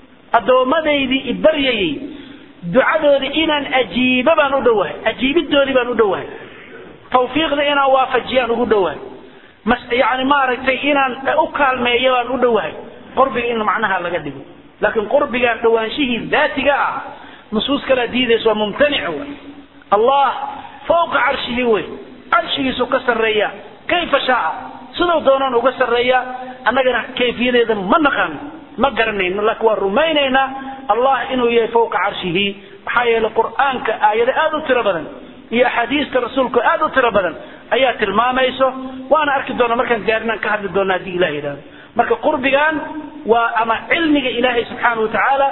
أدومديدي إبريي دعادودي إنان أجيب بان أدوه أجيب الدوري بان أدوه توفيق دي إنا وافجيان أدوه مس يعني ما رأيتي إنان أكال ميا بان أدوه قربك إن معناها لقدقه لكن قربك دوانشيه ذاتك نصوص كلا ديدس وممتنع الله فوق عرشه وي عرشه سو كسريا كيف شاء sidoo doonaan uga sarreeya annagana kayfiyadeeda ma naqaan ma garanayno laakiin waa rumaynaynaa allah inuu yahay fowqa carshihi maxaa yeelay qur'aanka aayado aad u tiro badan iyo axaadiista rasuulku aad u tiro badan ayaa tilmaamayso waana arki doona markaan gaarnaan ka hadli doona haddii ilah yidhahdo marka qurbigan waa ama cilmiga ilaahay subxaana wa tacaala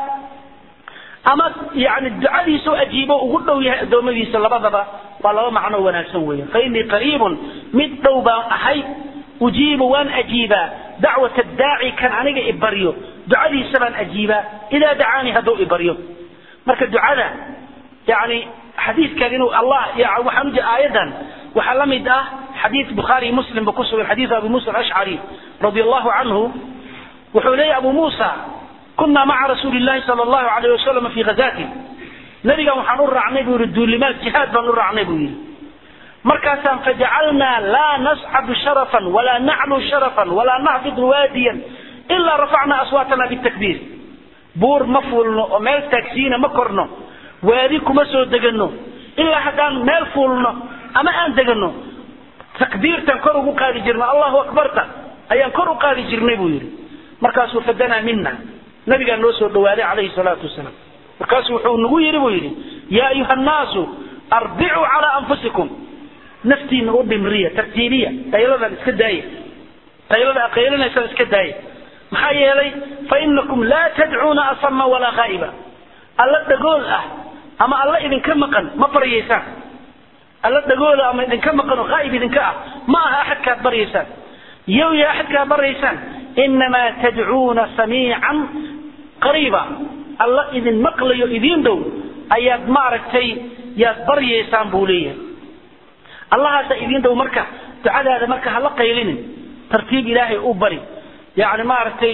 ama yani ducadiisa oo ajiibo ugu dhow yahay addoommadiisa labadaba waa laba macno wanaagsan weeyaan fa innii qariibun mid dhow baan ahay ujiibu waan ajiibaa dacwata daaci kan aniga ibaryo ducadiisa baan ajiibaa idaa dacaanii hadduu ibaryo marka ducada yani xadiidkan inuu allah waxaan ujeeda aayadan waxaa la mid ah xadiid bukhaari muslim ba ku sugan xadiid abi musa alashcari radi allahu canhu wuxuu leeyahy abu muusa كنا مع رسول الله صلى الله عليه وسلم في غزاة نبينا وحن رعنى بيقول الدولمات جهاد بن رعنى بيقول مركزا فجعلنا لا نصعد شرفا ولا نعلو شرفا ولا نهبط واديا إلا رفعنا أصواتنا بالتكبير بور مفول وميل تاكسينا مكرنا واديكم مسو دقنو إلا حتى ميل فولنا أما أن دقنو تكبير تنكروا قادي جرنا الله أكبر أيان كروا قادي جرنا بيقول مركز فدنا منا nabigaa noo soo dhawaaday calayhi salaatu wasalaam markaasu wuxuu nagu yidhi buu yidhi yaa ayuha annaasu arbicuu calaa anfusikum naftiina u dhimriya tartiibiya qayladan iska daaya qaylada aqaylanaysaan iska daaya maxaa yeelay fa inakum laa tadcuuna asama walaa khaa'iba alla dhagool ah ama alla idinka maqan ma baryaysaan alla dhagoola ama idinka maqan oo khaa'ib idinka ah ma aha axadkaad baryaysaan yow ya axadkaad baryaysaan inamaa tadcuuna samiican qariiba alla idin maqlayo idiin dhow ayaad maaragtay yaad baryaysaan buu leeyahay allahaasa idiin dhow marka ducadaada marka hala qaylinin tartiib ilaahay u bari yani maaragtay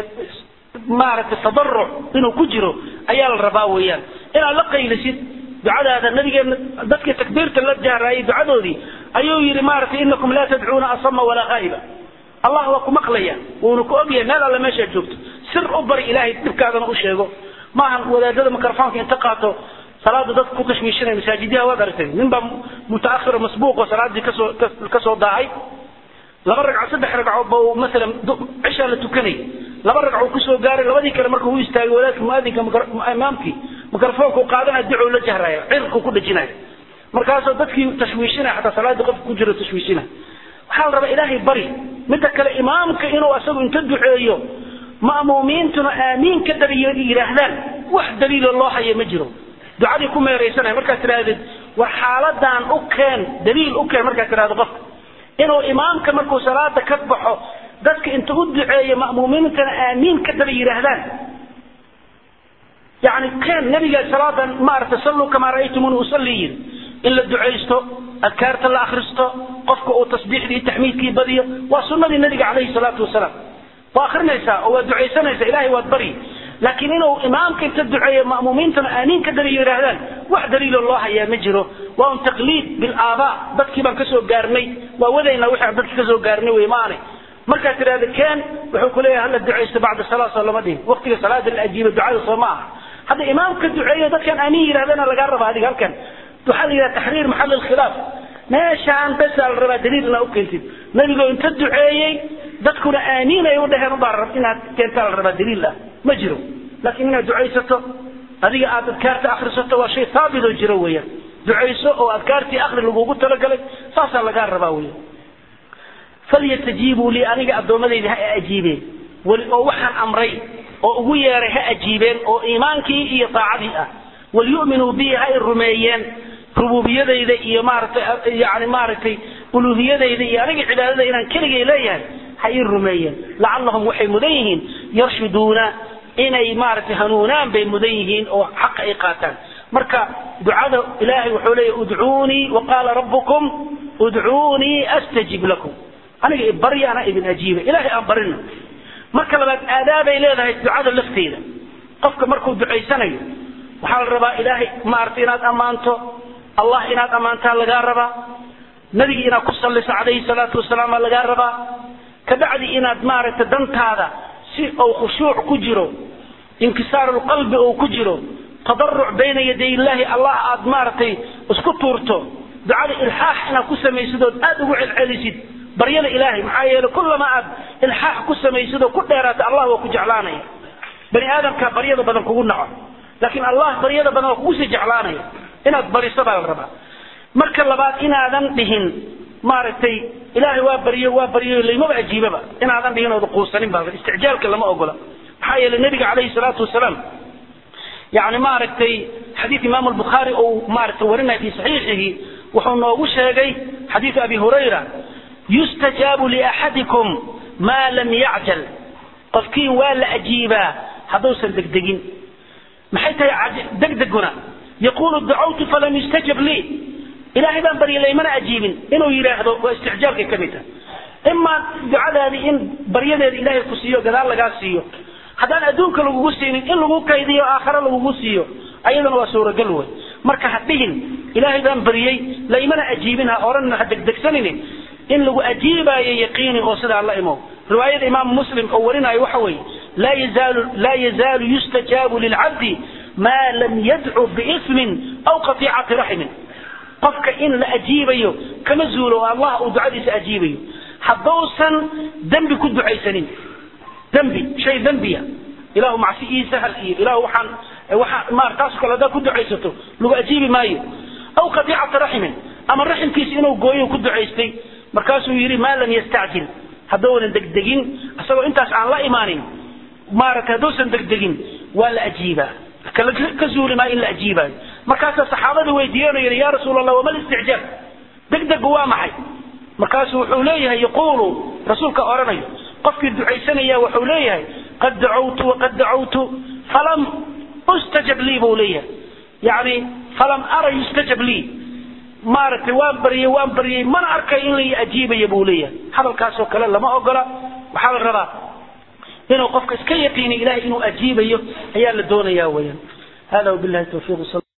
maaragtay tadaruc inuu ku jiro ayaa la rabaa weeyaan inaad la qaylisid ducadaada nabigeena dadkii takbiirta la jaaraayay ducadoodii ayuu yidhi maaragtay inakum laa tadcuuna asama walaa khaa'iba allah waa ku maqlaya wuuna ku ogyahay meel alle meeshaad joogto sir u bari ilaahay dhibkaadana u sheego maahan wadaadada mikrofoonka inta qaato salaada dadka ku tashwiishinaya masaajidyaha waad aragtay nin baa mutaakhiro masbuuqo salaadii kasoo kasoo daacay laba ragco saddex ragco ba uu masalan cishaa la tukanay laba ragco kusoo gaaray labadii kale markuu u istaagay wadaadka muaadinka imaamkii mikrofoonka u qaadanaya ducuu la jahraya cirku ku dhajinaya markaasoo dadkii tashwiishinaya xataa salaadii qofka ku jiro tashwiishinaya waxaa la rabaa ilaahay bari midda kale imaamka inuu asagu inta duceeyo ma'muumiintuna aamiin ka dariyo yidhaahdaan wax daliilo loo hayo ma jiro ducadii ku meeraysanaya markaad tidhaahdid war xaaladan u keen daliil u keen markaad tidhahdo qofka inuu imaamka markuu salaada ka baxo dadka inta u duceeyo ma'muumiintana aamiin ka daba yidhaahdaan yani keen nabiga salaadan maaragtay salluu kamaa ra'aytumuni usalli yidhi in la ducaysto adkaarta la akhristo qofka uu tasbiixdii taxmiidkii badiyo waa sunnadii nabiga calayhi salaatu wasalaam waa akrinaysaa oo waa ducaysanaysaa ilaahay waad bari laakiin inuu imaamka inta duceeyo ma'muumiintana aaniin ka dariyo yidhaahdaan wax daliiloo loo hayaa ma jiro waa un taqliid bilaabaa dadkii baan kasoo gaarnay waa wadaynaa wixii aan dadki kasoo gaarnay wey maane markaad tidhahda keen wuxuu ku leeyahay hala ducaysto bacda salaa soo lama dhihin waqtiga salaada la ajiiba ducada soo ma aha hadda imaamka duceeyo dadkan aaniin yidhahdana lagaa raba adiga halkan waxaa la yidhaha taxriir maxal alkhilaaf meeshaan besaa la rabaa daliil inaa ukeentid nabigoo inta duceeyey dadkuna aaniin ay u dhaheen ubaa inaad keentaa la rabaa daliil ah ma jiro laakiin inaad ducaysato adiga aad adkaarta akrisato waa shay haabit oo jiro weeyaan ducayso oo adkaartii akri lagugu talagalay saasaa lagaa rabaa weyan falyatajiibuu lii aniga addoommadayda ha ajiibeen weli oo waxaan amray oo ugu yeeray ha ajiibeen oo iimaankii iyo daacadii ah walyu'minuu bii ha i rumeeyeen rububiyadayda iyo maaratay yani maaragtay uluhiyadayda iyo aniga cibaadada inaan keligay leeyahay ha ii rumeeyeen lacallahum waxay mudan yihiin yarshuduuna inay maaragtay hanuunaan bay mudan yihiin oo xaqa ay qaataan marka ducada ilaahay wuxuu leeyahy udcuunii waqaala rabbukum udcuunii astajib lakum aniga barya ana idin ajiiba ilaahay aan barino marka labaad aadaabay leedahay ducada lafteeda qofka markuu ducaysanayo waxaa la rabaa ilaahay maaragtay inaad ammaanto allah inaad ammaantaa lagaa rabaa nabigi inaad ku salliso calayhi salaatu wasalaam aa lagaa rabaa kabacdi inaad maaragtay dantaada si uu khushuuc ku jiro inkisaaru lqalbi uu ku jiro tadaruc bayna yaday illaahi allah aad maaragtay isku tuurto ducada ilxaax inaad ku samaysid ood aad ugu celcelisid baryada ilaahay maxaa yeele kullama aad ilxaax ku samaysid oo ku dheeraata allah waa ku jeclaanaya bani aadamka baryada badan kugu naco laakiin allah baryada badan waa kugu sii jeclaanaya inaad bariso baa la rabaa marka labaad inaadan dhihin maaragtay ilaahay waa baryo waa baryo laymaba ajiibaba inaadan dhihin ooda quusanin baa isticjaalka lama ogola maxaa yeele nabiga calayhi salaatu wasalaam yani maaragtay xadiid imaam albukhaari uu maaragtay warinaya fi saxiixihi wuxuu noogu sheegay xadiid abi hurayra yustajaabu liaxadikum maa lam yacjal qofkii waa la ajiibaa hadduusan degdegin maxay tahay degdeguna yaqulu dacawtu falam yustajab lii ilaahay baan barya laymana ajiibin inuu yidhaahdo waa isticjaalkay ka mid tahay imaa ducadaadii in baryadeeda ilaahay ku siiyo gadaal lagaa siiyo haddaan adduunka lagugu siinin in lagu kaydiyo aakhare lagugu siiyo ayadana waa suuragal wey marka ha dhihin ilaahay baan baryey laymana ajiibin ha oran ha degdegsanin in lagu ajiibaayo yaqiini oo sidaa la imo riwaayada imaamu muslim oo warinayo waxa weeye laa yazaalu laa yazaalu yustajaabu lilcabdi maa lam yadcu biismin aw qatiicati raxmin qofka in la ajiibayo kama zuulo oo allah uu ducadiisa ajiibayo hadduusan dembi ku ducaysanin dembi shay dembiya ilahu macsi ii sahal iyo ilahu waxaan waxa maar taas kale haddaad ku ducaysato lagu ajiibi maayo aw qatiicata raxmin ama raximkiisa inuu gooyo ku ducaystay markaasuu yidhi maa lam yastacjil haddoonan degdegin isagoo intaas aan la imaanin maaragtay hadduusan degdegin waa la ajiibaa ka zuuli maa in la ajiibaayo markaasaa saxaabada weydiiyeen oo yidhi yaa rasuul allah wama listicjaab degdegu waa maxay markaasuu wuxuu leeyahay yaquulu rasuulka odhanayo qofkii ducaysanaya wuxuu leeyahay qad dacawtu waqad dacawtu falam ustajab lii buu leeyahay yani falam ara yustajab lii maaragtay waan baryey waan baryey mana arkay in la ajiibaya buu leeyahay hadalkaasoo kale lama ogola waxaa la rabaa inuu qofka iska yaqiini ilahay inuu ajiibayo ayaa la doonaya weyaan hada wabilahi tawfiiq